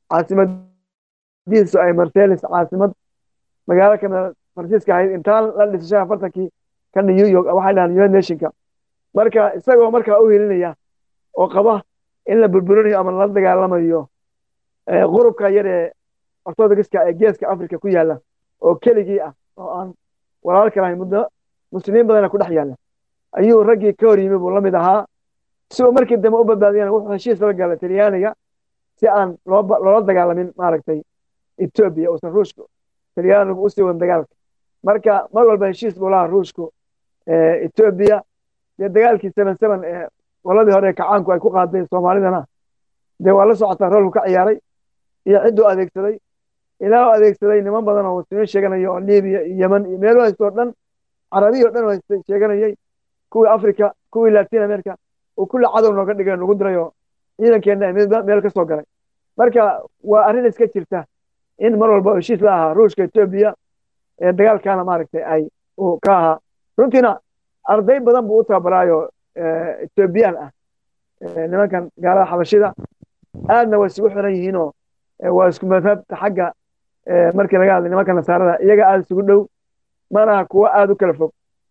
caasimadiisu ay marselis caasimad magaalo kamida faransiiska ahayd intaan la dhisay shan afartankii ka new york waxay dhahaan united nationka marka isagoo markaa u helinaya oo qaba in la burburinayo ama la dagaalamayo qurubka yar ee ortodokska ee geeska africa ku yaala oo keligii ah oo aan walaal kalahayn muddo muslimiin badana ku dhex yaalla ayuu raggii ka hor yimi buu la mid ahaa si uu markii dambe u badbaadiyana wuxuu heshiis la galay talyaaniga si aan loola dagaalamin maaragtay etoobiya uusan ruushku talyaanigu usii wadan dagaalka marka mar walba heshiis buu lahaa ruushku etoobiya dee dagaalkii seven seven ee qoladii hore kacaanku ay ku qaaday soomaalidana dee waa la socotaa roolku ka ciyaaray iyo cidduu adeegsaday ilaa u adeegsaday niman badan oo muslimiin sheeganaya oo libiya iyo yemen iyo meelo haysto o dhan carabiya o dhan haystay sheeganayay kuwii africa kuwii latin america uu kulli cadow nooga dhigay nagu diray oo ciidankeenna mid meel ka soo galay marka waa arrin iska jirta in mar walba heshiis la ahaa ruushka etoobiya ee dagaalkaana maaragtay ay uu ka ahaa runtiina arday badan buu u tababaraayo etoobiyaan ah nimankan gaalada xabashida aadna waa isugu xiran yihiinoo waa isku madhabta xagga markii laga hadlay nimanka nasaarada iyaga aada isugu dhow manaha kuwo aada u kala fog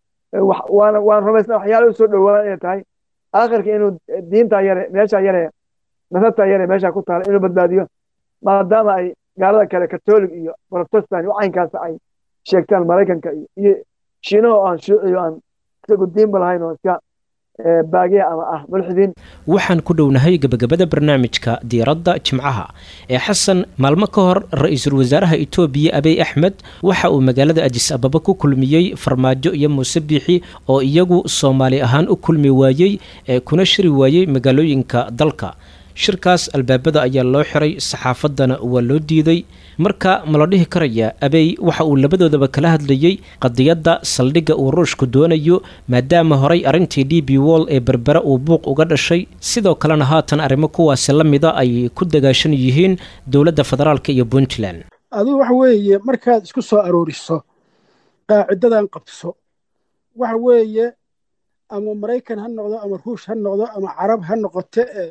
waana waan rumaysna waxyaala u soo dhowaan inay tahay aakhirka inuu diinta yare meesha yare nasabta yare meesha ku taala inuu badbaadiyo maadaama ay gaalada kale katolig iyo protestant iyo caynkaas ay sheegtaan maraykanka iyo shiinaha oo aan shuuciyo aan isagu diinba lahayn oo iska baagiya ama ah mulxidiin waxaan ku dhownahay gebagabada barnaamijka diiradda jimcaha ee xasan maalmo ka hor ra-iisul wasaaraha etoobiya abiy axmed waxa uu magaalada ajis ababa ku kulmiyey farmaajo iyo muuse biixi oo iyagu soomaali ahaan u kulmi waayey ee kuna shiri waayey magaalooyinka dalka shirkaas albaabada ayaa loo xiray saxaafaddana waa loo diiday marka ma la dhihi karayaa abey waxa uu labadoodaba kala hadlayey qadiyadda saldhigga uu ruushku doonayo maadaama horay arrintii d b wall ee berbera uu buuq uga dhashay sidoo kalena haatan arrimo kuwaasi la mida ay ku dagaashan yihiin dowladda federaalk iyo puntland adigu waxa weeye markaad isku soo arooriso qaacidadan qabso waxa weeye ama maraykan ha noqdo ama ruush ha noqdo ama carab ha noqote ee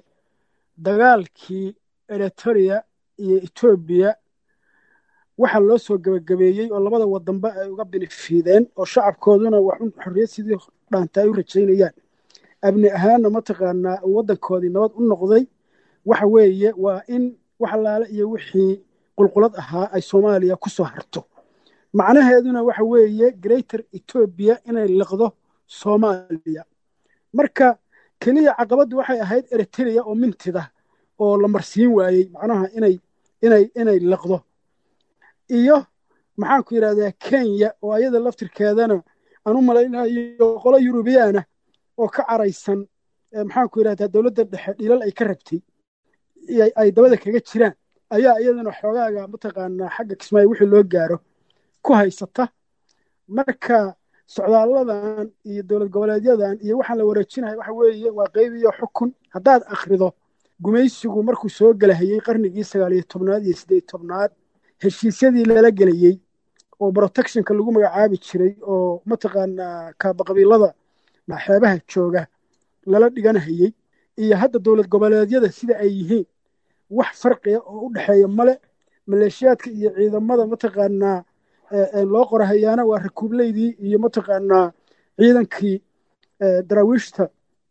dagaalkii eritoria iyo etoobiya waxaa loo soo gebagabeeyey oo labada wadanba ay uga binifiideen oo shacabkooduna waxun xorriyad sidii dhaanta ay u rajaynayaan abni ahaanna mataqaanaa waddankoodii nabad u noqday waxa weeye waa in wax allaale iyo wixii qulqulad ahaa ay soomaaliya ku soo harto macnaheeduna waxa weeye greater etoobiya inay liqdo soomaaliya marka keliya caqabaddu waxay ahayd eriteria oo mintida oo la marsiin waayey macnaha inay inay inay liqdo iyo maxaan ku yidhahdaa kenya oo ayada laftirkeedana aan u malaynayo qolo yurubiyaana oo ka caraysan maxaan ku yidhahdaa dowladda dhexe dhilal ay ka rabtay ay dabada kaga jiraan ayaa iyadana xoogaaga mataqaanaa xagga kismaayo wixii loo gaaro ku haysata marka socdaalladan iyo dowlad goboleedyadan iyo waxaan la wareejinaya waxa weeye waa qayb iyo xukun haddaad akhrido gumaysigu markuu soo gelahayey qarnigii sagaal iyo tobnaad iyo siddeed tobnaad heshiisyadii lala gelayey oo protectionka lagu magacaabi jiray oo mataqaanaa kaabaqabiilada xeebaha jooga lala dhiganahayey iyo hadda dowlad goboleedyada sida ay yihiin wax farqiya oo u dhexeeya male maleeshiyaadka iyo ciidamada mataqaanaa loo qorahayaana waa rakuubleydii iyo mataqaanaa ciidankii daraawiishta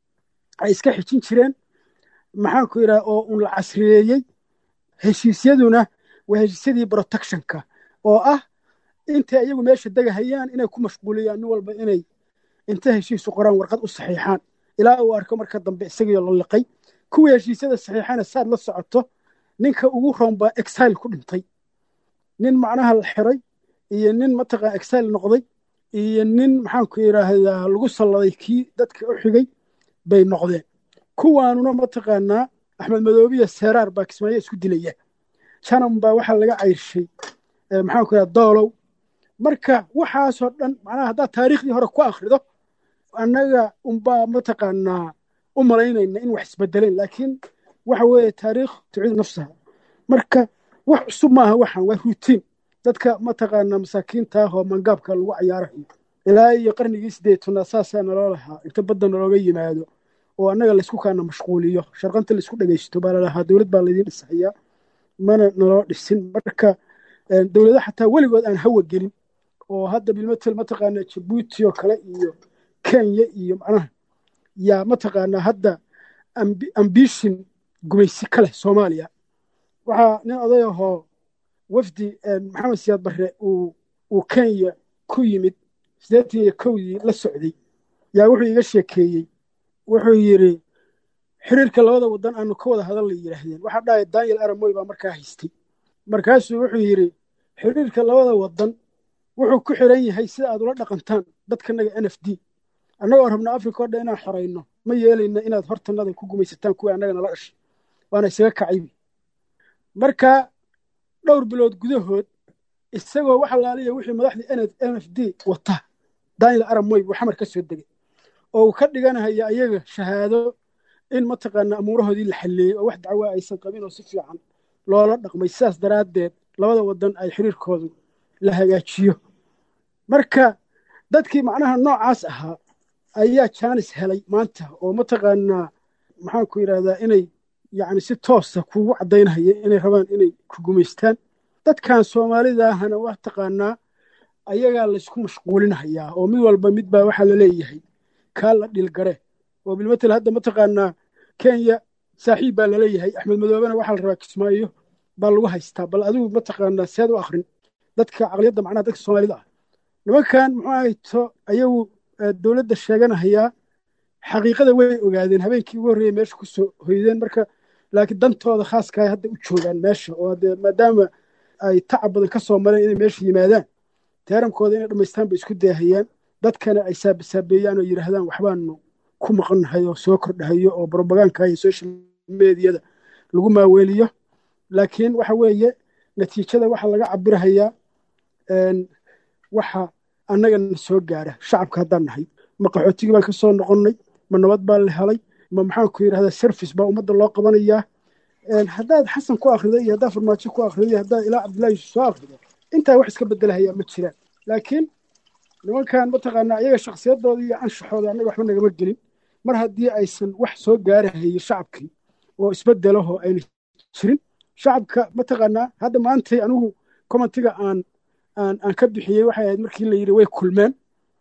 ay iska xijin jireen maxaan ku yidhaha oo un la casriyeeyey heshiisyaduna waa heshiisyadii protectionka oo ah intay iyagu meesha degahayaan inay ku mashquuliyaan nin walba inay inta heshiisu qoraan warqad u saxiixaan ilaa uu arko marka dambe isagiio la liqay kuwii heshiisyada saxiixana saad la socoto ninka ugu roon baa exile ku dhintay nin macnaha la xiray iyo nin mataqaa exile noqday iyo nin maxaanku yidhaahdaa lagu salladay kii dadka u xigay bay noqdeen kuwaanuna mataqaanaa axmed madoobiya seeraar baa kismaayo isku dilaya janan baa waxaa laga cayrshay maxaanku yidhahda doolow marka waxaasoo dhan macnaha haddaad taariikhdii hore ku akhrido annaga unbaa mataqaanaa u malaynayna in wax isbedeleen laakiin waxa weeye taariikh tuciid nafsaha marka wax cusub maaha waxaan waa rutiin dadka mataqaanaa masaakiinta ah oo mangaabka lagu cayaarayo ilaa iyo qarnigii sideetanaad saasaa naloo lahaa inta badda nalooga yimaado oo annaga laysku kaana mashquuliyo sharqanta laysku dhegaysto baa lalahaa dowlad baa laydiin dhisahayaa mana naloo dhisin marka dowlado xataa weligood aan hawa gelin oo hadda bilmatel mataqaanaa jabuuti oo kale iyo kenya iyo macnaha yaa mataqaanaa hadda ambishin gumaysi ka leh soomaaliya waxaa nin oday ahoo wafdi maxamed siyaad barre uu kenya ku yimid siddeetan iyo kowdii la socday yaa wuxuu iga sheekeeyey wuxuu yidhi xiriirka labada waddan aanu ka wada hadal la yidhaahdeen waxaa dhahaya daniel aramoy baa markaa haystay markaasuu wuxuu yidhi xiriirka labada waddan wuxuu ku xiran yahay sida aad ula dhaqantaan dadkanaga n f d annagoo rabna africa o dhan inaan xorayno ma yeelayna inaad hortanada ku gumaysataan kuwii annaga nala dhashay waana isaga kacaybi marka dhowr bilood gudahood isagoo wax alaaliya wixii madaxdii n f d wata daniel aramoy buu xamar ka soo degay oo uu ka dhiganahaya ayaga shahaado in mataqaanaa amuurahoodii la xalleeyey oo wax dacwaa aysan qabin oo si fiican loola dhaqmay sidaas daraaddeed labada waddan ay xiriirkoodu la hagaajiyo marka dadkii macnaha noocaas ahaa ayaa jaanis helay maanta oo mataqaanaa maxaanku yidhahdaa inay yacni si toosa kugu caddaynahaya inay rabaan inay ku gumaystaan dadkan soomaalidaahana waa taqaanaa ayagaa laysku mashquulinahayaa oo mid walba mid baa waxaa la leeyahay kaa la dhilgare oo bilmatel hadda mataqaanaa kenya saaxiib baa laleeyahay axmed madoobena waxaa la rabaa kismaayo baa lagu haystaa bal adigu mataqaanaa seed u akrin dadka caqliyadda macnaha dadka soomaalida ah nimankan muxuu ahayto ayagu dowladda sheeganahayaa xaqiiqada way ogaadeen habeenkii ugu horreeyey meesha ku soo hoydeen marka laakiin dantooda khaaskaay hadda u joogaan meesha oo dee maadaama ay tacab badan ka soo mareen inay meesha yimaadaan teerankooda inay dhammaystaan bay isku daahayaan dadkana ay saabasaabeeyaan oo yidhaahdaan waxbaanu ku maqannahay oo soo kordhahayo oo brobaganka iyo social mediyada lagu maaweeliyo laakiin waxa weeye natiijada waxa laga cabirahayaa waxa annagana soo gaara shacabka haddaan nahay ma qaxootigii baan ka soo noqonnay ma nabad baa la helay ma maxaanku yidhahdaa service baa ummadda loo qabanayaa haddaad xasan ku akhrido iyo haddaad farmaajo ku akhrido iyo haddaad ilaa cabdullahi yuusuf soo akhrido intaa wax iska bedelahayaa ma jiraan laakiin nimankan mataqaanaa iyaga shakhsiyadooda iyo anshaxooda annaga waxba nagama gelin mar haddii aysan wax soo gaarahayo shacabkii oo isbedelahoo ayna jirin shacabka mataqaanaa hadda maantay anigu commentiga aan aan aan ka bixiyey waxay ahayd markii la yidhi way kulmeen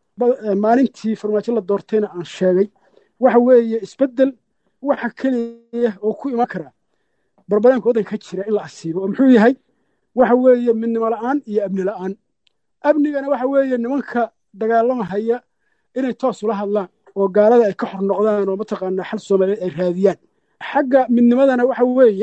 maalintii farmaajo la doortayna aan sheegay waxa weeye isbedel waxa keliya oo ku iman karaa barbadaanka waddanka ka jira in la asiibo oo muxuu yahay waxa weeye midnimo la'aan iyo amni la'aan amnigana waxa weeye nimanka dagaalamahaya inay toos ula hadlaan oo gaalada ay ka xor noqdaan oo mataqaanaa xal soomaaliyeed ay raadiyaan xagga midnimadana waxa weeye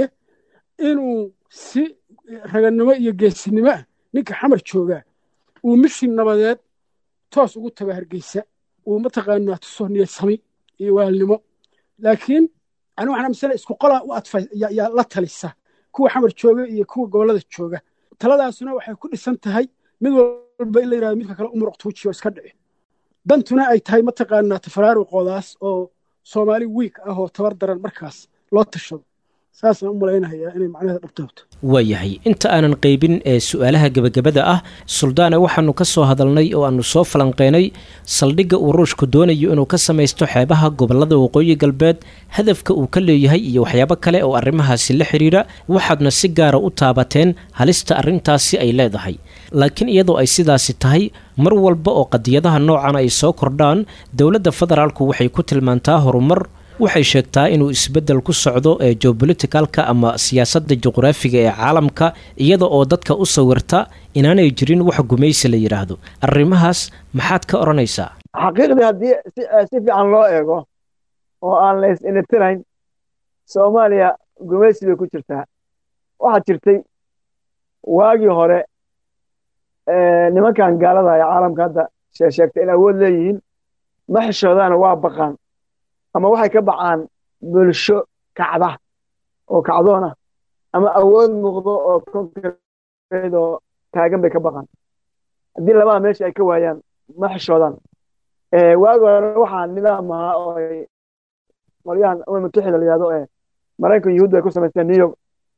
inuu si raganimo iyo geesinimo ah ninka xamar joogaa uu mishin nabadeed toos ugu tago hargeysa uu mataqaanaa tuso niyadsami iyo waalnimo laakiin ani waxaan amisana isku qolaa u adfa yaa la talisa kuwa xamar jooga iyo kuwa gobollada jooga taladaasuna waxay ku dhisan tahay mid walba in la yidhahdo midka kale umuruq tuujiyo iska dhici dantuna ay tahay mataqaanaa tafaraaruqoodaas oo soomaali wiig ah oo tabar daran markaas loo tashado saasaan u malaynayaa inay macnaheeda dhabtahto waayahay inta aanan qaybin ee su-aalaha gebagabada ah suldaane waxaanu ka soo hadalnay oo aanu soo falanqeynay saldhigga uu ruushku doonayo inuu ka samaysto xeebaha gobollada waqooyi galbeed hadafka uu ka leeyahay iyo waxyaabo kale oo arrimahaasi la xidhiira waxaadna si gaara u taabateen halista arrintaasi ay leedahay laakiin iyadoo ay sidaasi tahay mar walba oo qadiyadaha noocan ay soo kordhaan dowladda federaalku waxay ku tilmaantaa horumar waxay sheegtaa inuu isbeddel ku socdo ee geobolitikalka ama siyaasadda juqraafiga ee caalamka iyada oo dadka u sawirta inaanay jirin wax gumaysi la yidhaahdo arrimahaas maxaad ka odhanaysaa xaqiiqdii haddii si fiican loo eego oo aan la is-initirayn soomaaliya gumaysi bay ku jirtaa waxaa jirtay waagii hore nimankan gaalada ee caalamka hadda sheegtay in awood leeyihiin ma xishoodaana waa baqaan ama waxay ka bacaan bulsho kacda oo kacdoona ama awood muuqdo oo konkreed oo taagan bay ka baqaan haddii labada meesha ay ka waayaan ma xishoodaan waagi hore waxaa nidaam ahaa oo ay qolyahan umam mutaxida la yihahdo ee maraykanka yuhuud ay ku samaysteen new york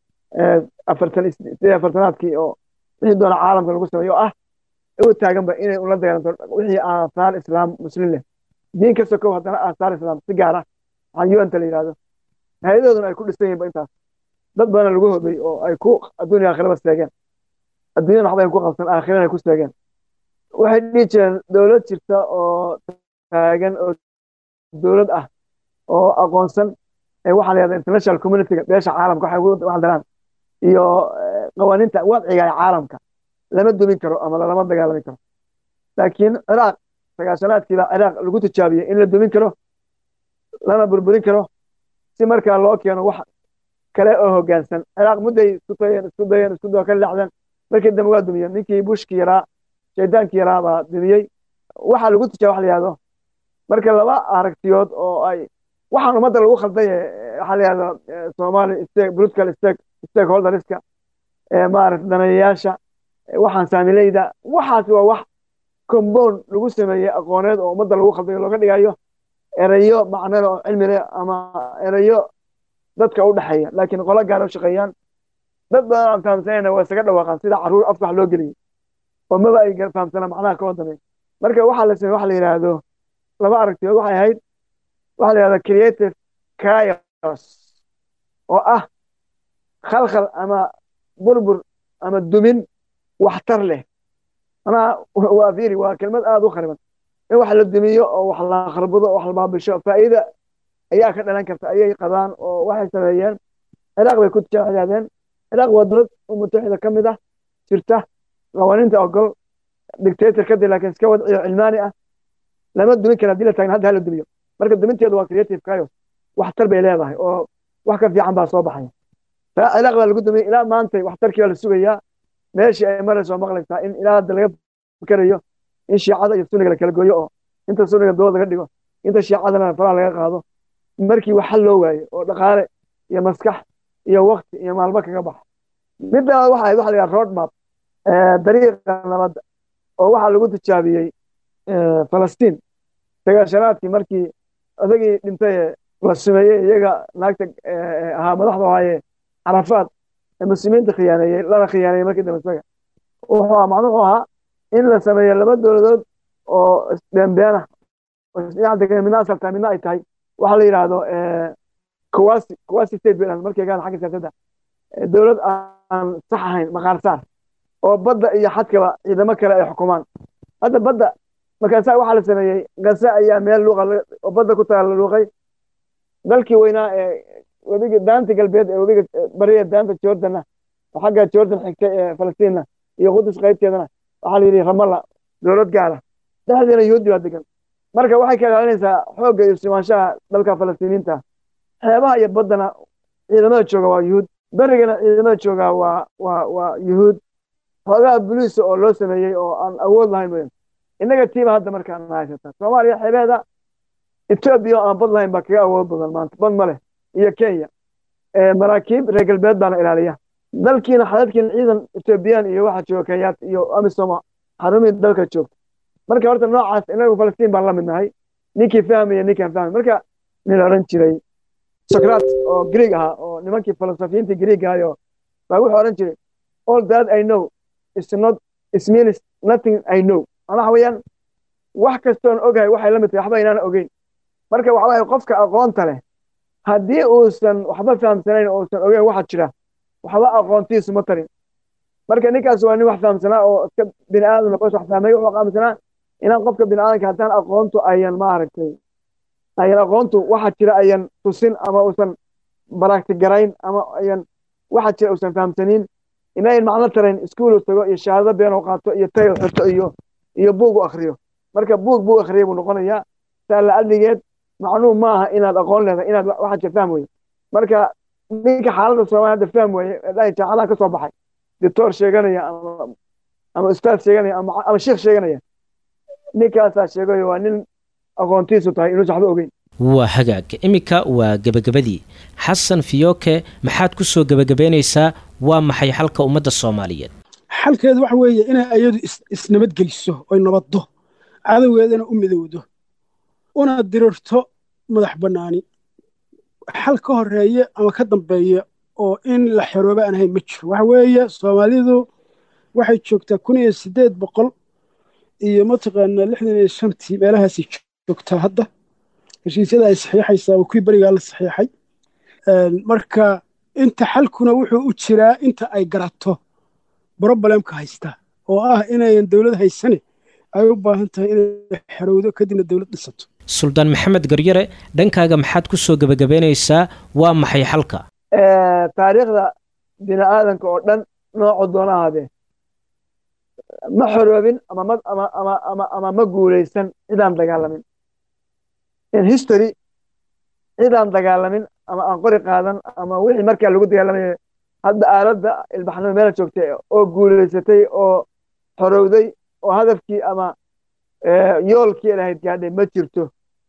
afartan sidee afartanaadkii oo wixii doona caalamka lagu sameeyo oo ah u taaganba inay ula dagaalanto wixii aasaar islaam muslim leh diin ka sokow haddana aasaar islaam si gaar ah waxaan un-ta la yihahdo hay-adahooduna ay ku dhisan yihinba intaas dad badana lagu hobay oo ay ku adduunya aakhiraba seegeen adduunyana waxba ay ku qabsan aakhirana ay ku seegeen waxay dhihi jireen dowlad jirta oo taagan oo dowlad ah oo aqoonsan waxaa la yahda international communityga beesha caalamka waxay ugu waxdaraan iyo qawaaniinta wadciga ee caalamka lama dumin karo ama lalama dagaalami karo laakiin ciraaq sagaashanaadkiibaa ciraaq lagu tijaabiyey in la dumin karo lana burburin karo si markaa loo keeno wax kale oo hoggaansan ciraaq mudday isku dayeen isku dayeen isku dayoo ka dhacdeen markii dambe waa dumiyeen ninkii bushki yaraa shaydaankii yaraa baa dumiyey waxaa lagu tijaabiya wax la yihahdo marka laba aragtiyood oo ay waxaan ummadda lagu khaldaye waxaa la yihahdo somali stake political stake stakeholderska maarata daneeyayaasha waxaan saamileyda waxaas waa wax compound lagu sameeyey aqooneed oo ummadda lagu khaldayo looga dhigayo erayo macnada oo cilmi leh ama erayo dadka u dhexeeya laakiin qolo gaara u shaqeeyaan dad badan aan fahamsanayna waa isaga dhawaaqaan sida carruur afka wax loo geliyey oo maba ay fahamsanaa macnaha ka wadamay marka waxaa la samey waxa la yidhaahdo laba aragtiyood waxay ahayd waxaa la yihahda creative chaos oo ah khalkhal ama burbur ama dumin waxtar leh manaa waa fiiri waa kelmad aada u khariban in wax la dumiyo oo wax la kharbado wax la baabisho faa'iida ayaa ka dhalan karta ayay qabaan oo waxay sameeyeen ciraaq bay ku tijaabiyeen ciraaq waa dowlad mutaxida ka mid ah jirta qawaaniinta ogol dictator kadib laakiin iska wadciyo cilmaani ah lama dumin kara haddii la taagan hadda hala dumiyo marka duminteedu waa creative chaos waxtar bay leedahay oo wax ka fiican baa soo baxaya ciraaq baa lagu dumiyey ilaa maantay waxtarkii baa la sugayaa meeshii ay marayso maqlaysaa in ilaa hadda laga fikerayo in shiicada iyo sunniga la kala gooyo oo inta sunniga dowlad laga dhigo inta shiicadana faraha laga qaado markii wax xal loo waayo oo dhaqaale iyo maskax iyo wakti iyo maalmo kaga baxa midda waxa ahayd waxa la yidhaha road map dariiqa nabadda oo waxaa lagu tijaabiyey falastiin sagaashanaadkii markii odagii dhintay la sumeeyey iyaga naagta ahaa madaxda ahaaye carafaad ee muslimiinta khiyaaneeyey lana khiyaaneeyey markii dambe isaga wuxuu macnuhu ahaa in la sameeyo laba dowladood oo isbeenbeena midna asaltaa midna ay tahay waxaa la yidhaahdo kuwasi kuwasi state bay dhahan markay gaada xagga siyaasadda dowlad aan sax ahayn maqaarsaar oo badda iyo xadkaba ciidamo kale ay xukumaan hadda badda markaasaa waxaa la sameeyey gase ayaa meel luuqa oo badda ku taala luuqay dalkii weynaa ee webiga daanta galbeed ee webiga bariya daanta jordanna oo xagga jordan xigtay ee falastiinna iyo qudus qaybteedana waxaa la yidhi ramalla dowlad gaara dhexdeena yuhuudi baa degan marka waxay ka ilaalinaysaa xoogga iyo simaanshaha dalka falastiiniinta xeebaha iyo baddana ciidamada jooga waa yuhuud berigana ciidamada jooga waa waa waa yuhuud xoogaha buliisa oo loo sameeyey oo aan awood lahayn mooyaan innaga tiiba hadda markaan haysata soomaaliya xeebeeda etoobiya oo aan bad lahayn baa kaga awood badan maanta bad ma leh iyo kenya maraakiib reer galbeed baana ilaaliya dalkiina xadadkiina ciidan etoobiyaan iyo waxaa jooga kenyaat iyo amisoma xarumihii dalka joogta marka horta noocaas inagu falastiin baan la mid nahay ninkii fahmaya ninkaan fahmay marka nin la odhan jiray socrat oo greeg ahaa oo nimankii filosofiyiintii greeg ahayo baa wuxuu odhan jiray all that i know is not is means nothing i know macnaa waxa weeyaan wax kastoon ogahay waxay la mid tahay waxba inaan ogeyn marka waxa waye qofka aqoonta leh haddii uusan waxba fahamsanayn oo uusan ogeyn waxa jira waxba aqoontiisu ma tarin marka ninkaas waa nin wax fahamsanaa oo iska bini aadam bas wax fahmay wuxuu fahamsanaa inaan qofka bini aadamka haddaan aqoontu ayan maaragtay ayan aqoontu waxa jira ayan tusin ama uusan barakti garayn ama ayan waxa jira uusan fahamsaniin inayn macno tarayn iskuulu tago iyo shahaado been u qaato iyo tayo xirto iyo iyo buug u akhriyo marka buug buu akhriyay buu noqonayaa saa la adligeed macnuhu ma aha inaad aqoon leedahay inaad waxa jira fahm weye marka ninka xaaladda soomaaliya hadda fahm weye dhahay jaacadaha ka soo baxay dictor sheeganaya ama ama ustaad sheeganaya ama ama sheekh sheeganaya ninkaasaa sheegayo waa nin aqoontiisu tahay inuusan waxba ogeyn waa hagaag iminka waa gebagabadii xasan fiyooke maxaad ku soo gebagabaynaysaa waa maxay xalka ummadda soomaaliyeed xalkeedu waxa weeye inay ayadu is- isnabadgeliso oy nabaddo cadowgeedana u midowdo una dirirto madax bannaani xal ka horeeye ama ka dambeeya oo in la xerooba aan ahayn ma jiro waxa weeye soomaalidu waxay joogtaa kun iyo siddeed boqol iyo mataqaanaa lixdan iyo shantii meelahaasay joogtaa hadda heshiisyada ay saxiixaysaa waa kuwii berigaa la saxiixay Een, marka inta xalkuna wuxuu u jiraa inta ay garato brobalemka haysta oo ah inayan dowlad haysane ay u baahan tahay inay xerowdo kadibna dowlad dhisato suldaan maxamed garyare dhankaaga maxaad ku soo gebagabaynaysaa waa maxay xalka Eh, taariikhda bini aadanka oo dhan noocu doona ahaadee ma xoroobin ama ma ama ama ama ama ma guulaysan cidaan dagaalamin in history cidaan dagaalamin ama aan qori qaadan ama wixii markaa lagu dagaalamayo hadda aaladda ilbaxnimo meela joogtay oo guulaysatay oo xorowday oo hadafkii ama eh, yoolkii lahayd gaadhay ma jirto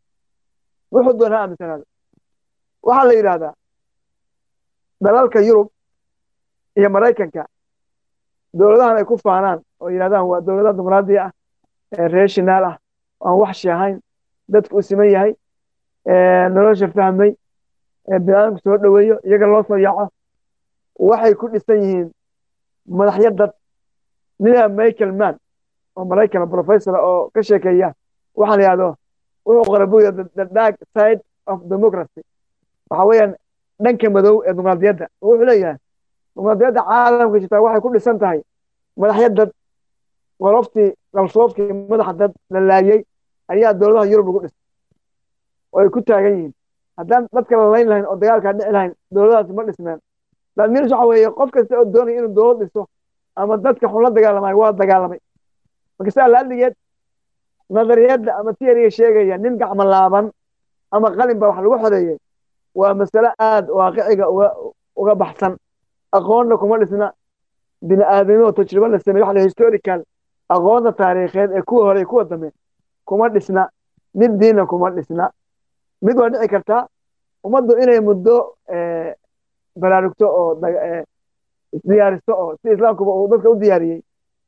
wuxuu doona ha aaminsanaado waxaa la yidhaahdaa dalalka yurub iyo maraykanka dowladahan ay ku faanaan oo yidhahdaan waa dowladaha dimuqraadi ah ee reer shinaal ah oo aan waxshi ahayn dadku u siman yahay ee nolosha fahmay ee biniaadamku soo dhoweeyo iyaga loo soo yaaco waxay ku dhisan yihiin madaxyo dad nina michael mann oo maraykan professor oo ka sheekeeya waxaa la yidhahdo wuxuu qoray buuya the dark side of democracy waxa weeyaan dhanka madow ee dimuqraadiyadda oo wuxuu leeyahay dimuqraadiyadda caalamka jirtaa waxay ku dhisan tahay madaxyo dad qoloftii qalsoofkii madaxa dad la laayey ayaa dowladaha yurub lagu dhisay oo ay ku taagan yihiin haddaan dadka la layn lahayn oo dagaalkaa dhici lahayn dowladahaasi ma dhismeen laadmiris waxa weeye qof kasta oo doonaya inuu dowlad dhiso ama dadka xun la dagaalamayo waa dagaalamay marka saa laaligeed nadariyadda ama tiyariga sheegaya nin gacmo laaban ama qalin baa wax lagu xoreeyey waa masale aad waaqiciga uga uga baxsan aqoonna kuma dhisna bini aadamimo tajribo la sameeye waxa la historical aqoonta taariikheed ee kuwa hore iyo kuwa dambe kuma dhisna mid diinna kuma dhisna mid waa dhici kartaa ummaddu inay muddo eh, baraarugto oo daga- eh, isdiyaaristo oo si islaamkuba uu dadka u diyaariyey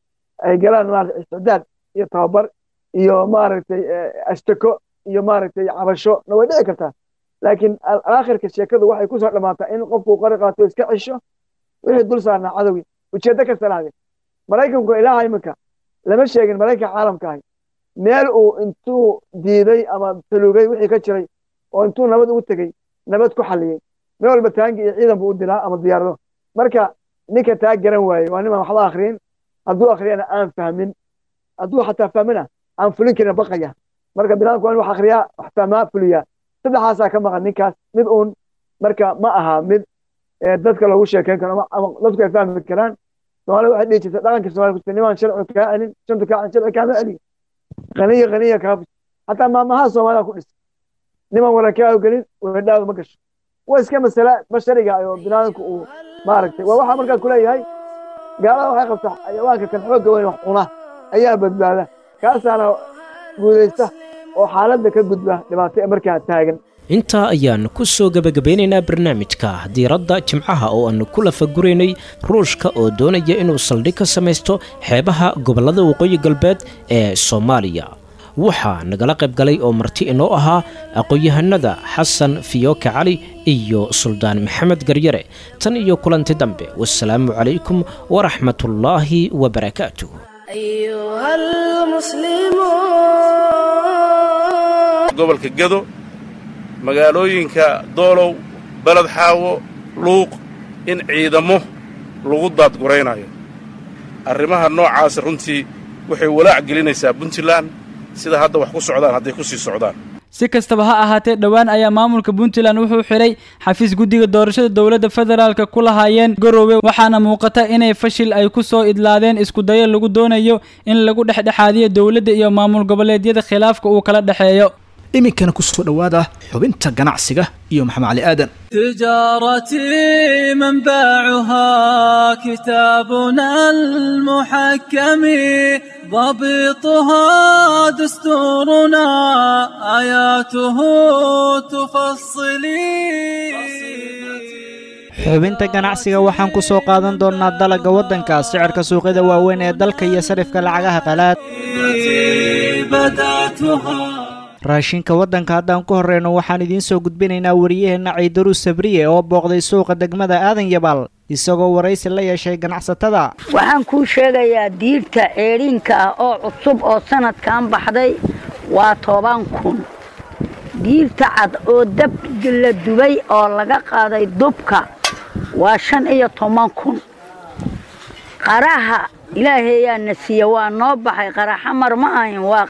ay galaan maaragtay isticdaad iyo tababar iyo maaragtay eh, ashtako iyo maaragtay cabasho na way dhici kartaa laakiin al- aakhirka sheekadu waxay kusoo dhammaataa in qofku qori qaato iska cisho wixii dul saarnaa cadowgii ujeeddo kasta lahaade maraykanku ilaaha iminka lama sheegin maraykanka caalamka ahay meel uu intuu diiday ama talugay wixii ka jiray oo intuu nabad ugu tegey nabad ku xalliyey meel walba taangi iyo ciidan buu u dilaa ama diyaarado marka ninka taa garan waaye waa niman waxba akhriyin hadduu akhriyana aan fahmin hadduu xataa fahmina aan fulin karin baqaya marka binaadamku waa in wax akhriyaa wax fahmaa fuliyaa saddexaasaa ka maqan ninkaas mid uun marka ma aha mid ee dadka loogu sheekeyn karo ama- ama dadku ay fahmi karaan soomaalida waxay dhihi jirta dhaqanka soomaalida kujirta nimaan sharci kaa celin shantu kaa celin sharci kaama celiyo qaniya qaniya kaa fus xataa maamaha soomaalida ku dhis niman warankaa gelin weedhaadu ma gasho waa iska masale bashariga oo binaadamku uu maaragtay waa waxaa markaas kuleeyahay gaalada waxay qabtaa xayawaanka kan xoogga weyn wax cuna ayaa badbaada kaasaana guudaysta oo xaaladda ka gudba dhibaato ee markaa taagan intaa ayaan ku soo gebagabeynaynaa barnaamijka diiradda jimcaha oo aanu ku lafaguraynay ruushka oo doonaya inuu saldhig ka samaysto xeebaha gobollada waqooyi galbeed ee soomaaliya waxaa nagala qayb galay oo marti inoo ahaa aqoon-yahanada xasan fiyooke cali iyo suldaan maxamed garyare tan iyo kulanti dambe wasalaamu calaykum waraxmatullaahi wabarakaatuh أيها المسلمون gobolka gedo magaalooyinka doolow beled xaawo luuq in ciidamo lagu daadguraynayo arrimaha noocaasi runtii waxay walaac gelinaysaa puntland sida hadda wax ku socdaan hadday ku sii socdaan si kastaba ha ahaatee dhowaan ayaa maamulka puntland wuxuu xidhay xafiis guddiga doorashada dowladda federaalka ku lahaayeen garoowe waxaana muuqata inay fashil ay ku soo idlaadeen iskudayo lagu doonayo in lagu dhexdhexaadiyo dowladda iyo maamul goboleedyada khilaafka uu kala dhexeeyo iminkana ku soo dhowaada xubinta ganacsiga iyo maxamed cali aadan تجارتي منبعها كتابنا المحكم ضبطها دستورنا آياته تفصلي xubinta ganacsiga waxaan ku soo qaadan doonnaa dalagga waddanka sicirka suuqyada waaweyn ee dalka iyo sarifka lacagaha qalaad raashinka waddanka haddaan ku horreyno waxaan idiin soo gudbinaynaa wariyaheenna ciidaruus sabriye oo booqday suuqa degmada aadan yabaal isagoo waraysi la yeeshay ganacsatada waxaan kuu sheegayaa diirta ceedhiinka ah oo cusub oo sanadkan baxday waa toban kun diirta cad oo dab la dubay oo laga qaaday dubka waa shan iyo toban kun qaraha ilaahayaa na siiya waa noo baxay qaraxa mar ma ahin waa